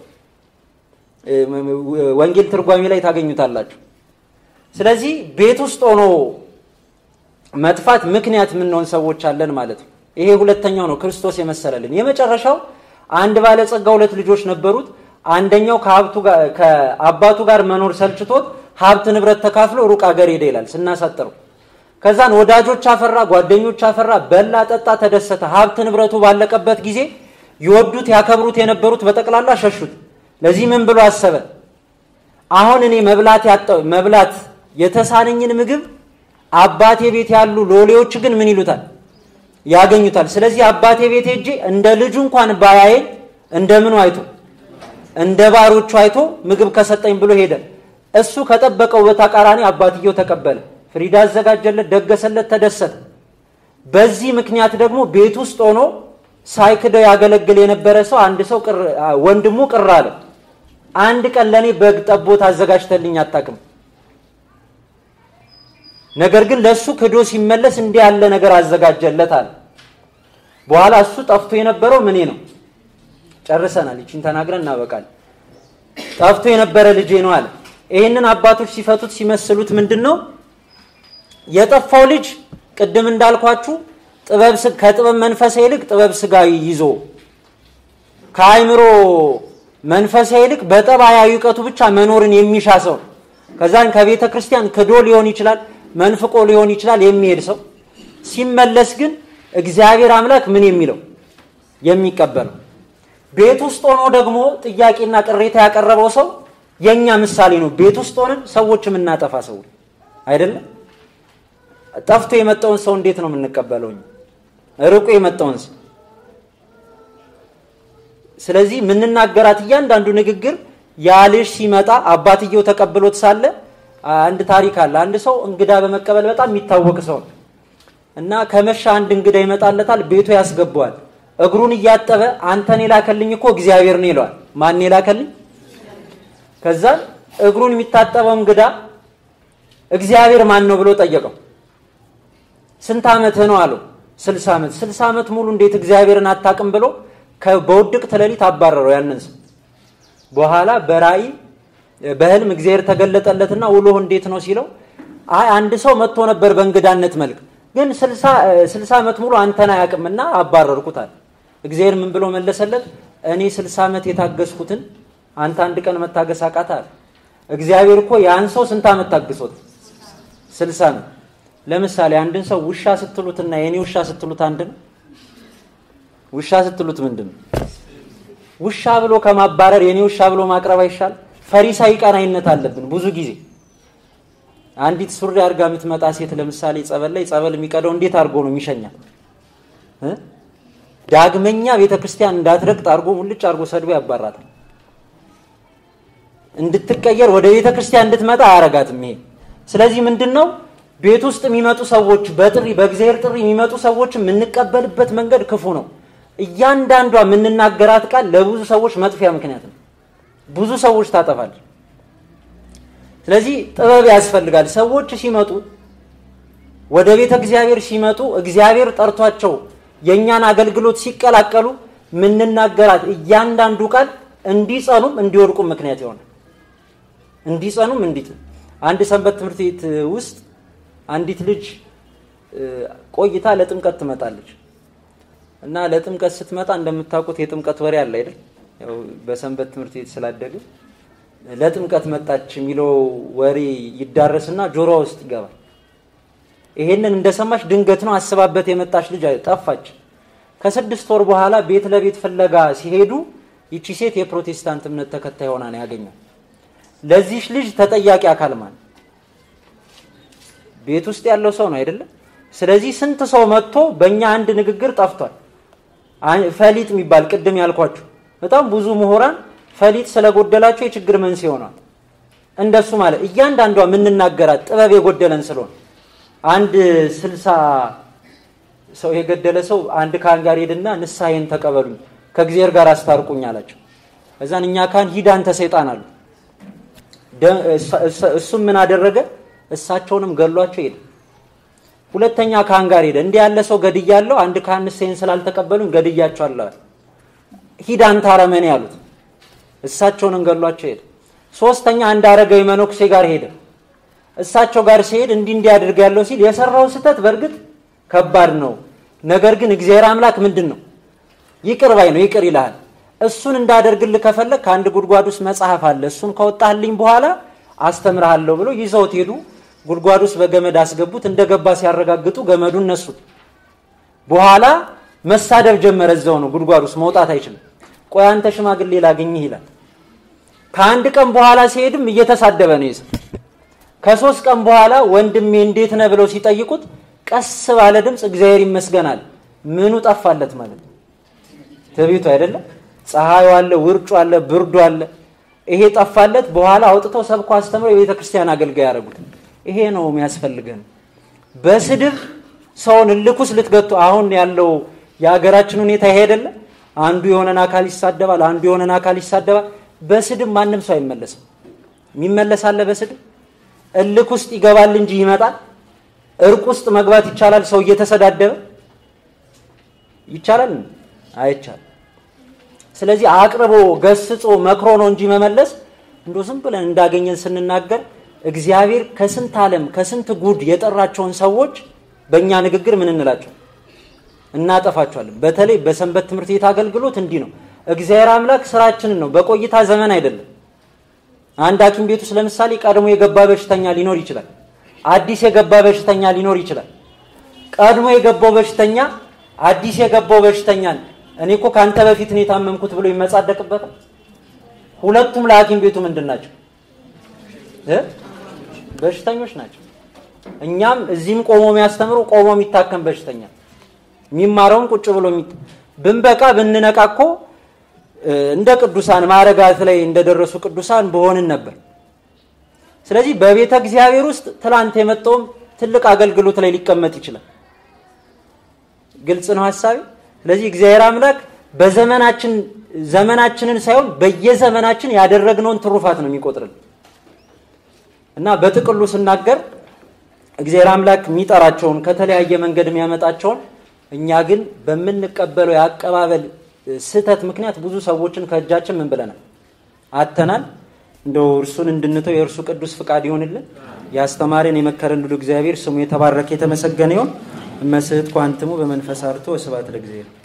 ወንጌል ትርጓሚ ላይ ታገኙታላችሁ። ስለዚህ ቤት ውስጥ ሆኖ መጥፋት ምክንያት የምንሆን ሰዎች አለን ማለት ነው። ይሄ ሁለተኛው ነው ክርስቶስ የመሰለልን። የመጨረሻው አንድ ባለጸጋ ሁለት ልጆች ነበሩት። አንደኛው ከአባቱ ጋር መኖር ሰልችቶት ሀብት ንብረት ተካፍሎ ሩቅ አገር ሄደ ይላል ስናሳጥረው። ከዛን ወዳጆች አፈራ፣ ጓደኞች አፈራ፣ በላ፣ ጠጣ፣ ተደሰተ። ሀብት ንብረቱ ባለቀበት ጊዜ ይወዱት ያከብሩት የነበሩት በጠቅላላ ሸሹት። ለዚህ ምን ብሎ አሰበ? አሁን እኔ መብላት መብላት የተሳነኝን ምግብ አባቴ ቤት ያሉ ሎሌዎች ግን ምን ይሉታል? ያገኙታል። ስለዚህ አባቴ ቤት ሄጄ እንደ ልጁ እንኳን ባያየኝ እንደምኑ አይቶ እንደ ባሮቹ አይቶ ምግብ ከሰጠኝ ብሎ ሄደ። እሱ ከጠበቀው በተቃራኒ አባትየው ተቀበለ። ፍሪዳ አዘጋጀለት፣ ደገሰለት፣ ተደሰተ። በዚህ ምክንያት ደግሞ ቤት ውስጥ ሆኖ ሳይክደው ያገለግል የነበረ ሰው አንድ ሰው ወንድሙ ቅር አለ። አንድ ቀን ለእኔ በግ ጠቦት አዘጋጅተልኝ አታውቅም ነገር ግን ለእሱ ክዶ ሲመለስ እንዲህ ያለ ነገር አዘጋጀለት አለ። በኋላ እሱ ጠፍቶ የነበረው ምኔ ነው። ጨርሰናል። ይችን ተናግረን እናበቃለን። ጠፍቶ የነበረ ልጄ ነው አለ። ይህንን አባቶች ሲፈቱት ሲመስሉት ምንድን ነው የጠፋው ልጅ ቅድም እንዳልኳችሁ ጥበብ ከጥበብ መንፈሳዊ ይልቅ ጥበብ ስጋዊ ይዞ ከአይምሮ መንፈሳዊ ይልቅ በጠባያዊ እውቀቱ ብቻ መኖርን የሚሻ ሰው ከዛን ከቤተ ክርስቲያን ክዶ ሊሆን ይችላል፣ መንፍቆ ሊሆን ይችላል የሚሄድ ሰው ሲመለስ ግን እግዚአብሔር አምላክ ምን የሚለው የሚቀበለው ቤት ውስጥ ሆኖ ደግሞ ጥያቄና ቅሬታ ያቀረበው ሰው የኛ ምሳሌ ነው። ቤት ውስጥ ሆነን ሰዎች የምናጠፋ ሰው አይደለም። ጠፍቶ የመጣውን ሰው እንዴት ነው የምንቀበለው? ርቆ የመጣውን ሰው ስለዚህ የምንናገራት እያንዳንዱ ንግግር ያ ልጅ ሲመጣ አባትየው ተቀብሎት ሳለ አንድ ታሪክ አለ። አንድ ሰው እንግዳ በመቀበል በጣም የሚታወቅ ሰው ነው እና ከመሻ አንድ እንግዳ ይመጣለታል፣ ቤቱ ያስገባዋል። እግሩን እያጠበ አንተን የላከልኝ እኮ እግዚአብሔር ነው ይለዋል። ማን የላከልኝ? ከዛ እግሩን የሚታጠበው እንግዳ እግዚአብሔር ማን ነው ብሎ ጠየቀው። ስንት ዓመትህ ነው አለው። ስልሳ ዓመት። ስልሳ ዓመት ሙሉ እንዴት እግዚአብሔርን አታውቅም ብሎ በውድቅት ሌሊት አባረረው ያንን ሰው። በኋላ በራእይ በህልም እግዚአብሔር ተገለጠለትና ውሎህ እንዴት ነው ሲለው አይ አንድ ሰው መጥቶ ነበር በእንግዳነት መልክ ግን ስልሳ ዓመት ሙሉ አንተን አያውቅምና አባረርኩት አለ። እግዚአብሔር ምን ብሎ መለሰለት? እኔ ስልሳ ዓመት የታገስኩትን አንተ አንድ ቀን መታገስ አቃተህ አለ። እግዚአብሔር እኮ ያን ሰው ስንት ዓመት ታግሶት? ስልሳ ዓመት። ለምሳሌ አንድን ሰው ውሻ ስትሉትና የኔ ውሻ ስትሉት አንድ ነው? ውሻ ስትሉት ምንድን ነው? ውሻ ብሎ ከማባረር የኔ ውሻ ብሎ ማቅረብ አይሻል? ፈሪሳዊ ቀናይነት አለብን ብዙ ጊዜ አንዲት ሱሪ አድርጋ የምትመጣ ሴት ለምሳሌ ጸበል ላይ ጸበል የሚቀደው እንዴት አድርጎ ነው የሚሸኛል? ዳግመኛ ቤተ ክርስቲያን እንዳትረግጥ አድርጎ ሙልጭ አድርጎ ሰድቦ ያባራታል። እንድትቀየር ወደ ቤተ ክርስቲያን እንድትመጣ አያረጋትም ይሄ። ስለዚህ ምንድን ነው ቤት ውስጥ የሚመጡ ሰዎች በጥሪ በእግዚአብሔር ጥሪ የሚመጡ ሰዎች የምንቀበልበት መንገድ ክፉ ነው። እያንዳንዷ የምንናገራት ቃል ለብዙ ሰዎች መጥፊያ ምክንያት ነው። ብዙ ሰዎች ታጠፋለች። ስለዚህ ጥበብ ያስፈልጋል። ሰዎች ሲመጡ ወደ ቤተ እግዚአብሔር ሲመጡ እግዚአብሔር ጠርቷቸው የእኛን አገልግሎት ሲቀላቀሉ ምንናገራት እያንዳንዱ ቃል እንዲጸኑም እንዲወድቁም ምክንያት ይሆናል። እንዲጸኑም እንዲት አንድ ሰንበት ትምህርት ቤት ውስጥ አንዲት ልጅ ቆይታ ለጥምቀት ትመጣለች እና ለጥምቀት ስትመጣ እንደምታውቁት የጥምቀት ወሬ አለ አይደል? ያው በሰንበት ትምህርት ቤት ስላደገ ለጥምቀት መጣች የሚለው ወሬ ይዳረስና ጆሮዋ ውስጥ ይገባል። ይሄንን እንደሰማች ድንገት ነው አስባበት የመጣች ልጅ ጠፋች። ከስድስት ወር በኋላ ቤት ለቤት ፍለጋ ሲሄዱ ይቺ ሴት የፕሮቴስታንት እምነት ተከታይ ሆና ነው ያገኛል። ለዚህች ልጅ ተጠያቂ አካል ማን? ቤት ውስጥ ያለው ሰው ነው አይደለም? ስለዚህ ስንት ሰው መጥቶ በእኛ አንድ ንግግር ጠፍቷል። ፈሊጥ የሚባል ቅድም ያልኳችሁ በጣም ብዙ ምሁራን ፈሊጥ ስለጎደላቸው የችግር መንስኤ ሆኗል። እንደሱ ማለት እያንዳንዷ የምንናገራት ጥበብ የጎደለን ስለሆነ አንድ ስልሳ ሰው የገደለ ሰው አንድ ካህን ጋር ሄድና ንስሐዬን ተቀበሉኝ ከእግዚአብሔር ጋር አስታርቁኝ አላቸው። እዛን እኛ ካህን ሂድ አንተ ሰይጣን አሉ። እሱም ምን አደረገ? እሳቸውንም ገሏቸው ሄደ። ሁለተኛ ካህን ጋር ሄደ። እንዲህ ያለ ሰው ገድያለሁ፣ አንድ ካህን ንስሐዬን ስላልተቀበሉኝ ገድያቸዋለሁ። ሂድ አንተ አረመኔ ያሉት እሳቸውንም ገሏቸው ሄደ። ሶስተኛ አንድ አረጋዊ መነኩሴ ጋር ሄደ። እሳቸው ጋር ሲሄድ እንዲህ እንዲህ አድርግ ያለው ሲል የሰራው ስህተት በእርግጥ ከባድ ነው። ነገር ግን እግዚአብሔር አምላክ ምንድን ነው ይቅር ባይ ነው፣ ይቅር ይልሃል። እሱን እንዳደርግልህ ከፈለግ ከአንድ ጉድጓድ ውስጥ መጽሐፍ አለ፣ እሱን ከወጣህልኝ በኋላ አስተምርሃለሁ ብሎ ይዘውት ሄዱ። ጉድጓድ ውስጥ በገመድ አስገቡት። እንደገባ ሲያረጋግጡ ገመዱን ነሱት። በኋላ መሳደብ ጀመረ። እዛው ነው ጉድጓድ ውስጥ መውጣት አይችልም። ቆይ አንተ ሽማግሌ ላገኝህ ይላል። ከአንድ ቀን በኋላ ሲሄድም እየተሳደበ ነው ይዘ ከሶስት ቀን በኋላ ወንድሜ እንዴት ነህ ብለው ሲጠይቁት ቀስ ባለ ድምፅ እግዚአብሔር ይመስገናል። ምኑ ጠፋለት ማለት ነው? ትዕቢቱ አይደለም። ፀሐዩ አለ፣ ውርጩ አለ፣ ብርዱ አለ። ይሄ ጠፋለት። በኋላ አውጥተው ሰብኮ አስተምረው የቤተ ክርስቲያን አገልጋይ ያደረጉት። ይሄ ነው የሚያስፈልገን። በስድብ ሰውን እልኩስ ልትገቱ አሁን ያለው የሀገራችን ሁኔታ ይሄ አይደለም። አንዱ የሆነን አካል ይሳደባል፣ አንዱ የሆነን አካል ይሳደባል። በስድብ ማንም ሰው አይመለስም። የሚመለስ አለ በስድብ እልክ ውስጥ ይገባል እንጂ ይመጣል እርቅ ውስጥ መግባት ይቻላል? ሰው እየተሰዳደበ ይቻላል? አይቻልም። ስለዚህ አቅርቦ ገስጾ መክሮ ነው እንጂ መመለስ እንዶ ዝም ብለን እንዳገኘን ስንናገር እግዚአብሔር ከስንት ዓለም ከስንት ጉድ የጠራቸውን ሰዎች በእኛ ንግግር ምን እንላቸው እናጠፋቸዋለን። በተለይ በሰንበት ትምህርት ቤት አገልግሎት እንዲህ ነው። እግዚአብሔር አምላክ ስራችንን ነው፣ በቆይታ ዘመን አይደለም። አንድ ሐኪም ቤት ውስጥ ለምሳሌ ቀድሞ የገባ በሽተኛ ሊኖር ይችላል። አዲስ የገባ በሽተኛ ሊኖር ይችላል። ቀድሞ የገባው በሽተኛ አዲስ የገባው በሽተኛን እኔ እኮ ከአንተ በፊት ነው የታመምኩት ብሎ ይመጻደቅበታል። ሁለቱም ለሐኪም ቤቱ ምንድን ናቸው? በሽተኞች ናቸው። እኛም እዚህም ቆሞ የሚያስተምሩ ቆሞ የሚታከም በሽተኛ የሚማረውን ቁጭ ብሎ ብንበቃ ብንነቃ እኮ እንደ ቅዱሳን ማዕረጋት ላይ እንደደረሱ ቅዱሳን በሆንን ነበር። ስለዚህ በቤተ እግዚአብሔር ውስጥ ትላንት የመጣውም ትልቅ አገልግሎት ላይ ሊቀመጥ ይችላል። ግልጽ ነው ሀሳቤ። ስለዚህ እግዚአብሔር አምላክ በዘመናችን ዘመናችንን ሳይሆን በየዘመናችን ያደረግነውን ትሩፋት ነው የሚቆጥርልን እና በጥቅሉ ስናገር እግዚአብሔር አምላክ የሚጠራቸውን ከተለያየ መንገድ የሚያመጣቸውን እኛ ግን በምንቀበለው የአቀባበል ስህተት ምክንያት ብዙ ሰዎችን ከእጃችን ምን ብለናል አተናል። እንደው እርሱን እንድንተው የእርሱ ቅዱስ ፍቃድ ይሆንልን። ያስተማረን የመከረን ሁሉ እግዚአብሔር ስሙ የተባረከ የተመሰገነ ይሁን። እመስህት ኳንትሙ በመንፈስ አርቶ ስብሐት ለእግዚአብሔር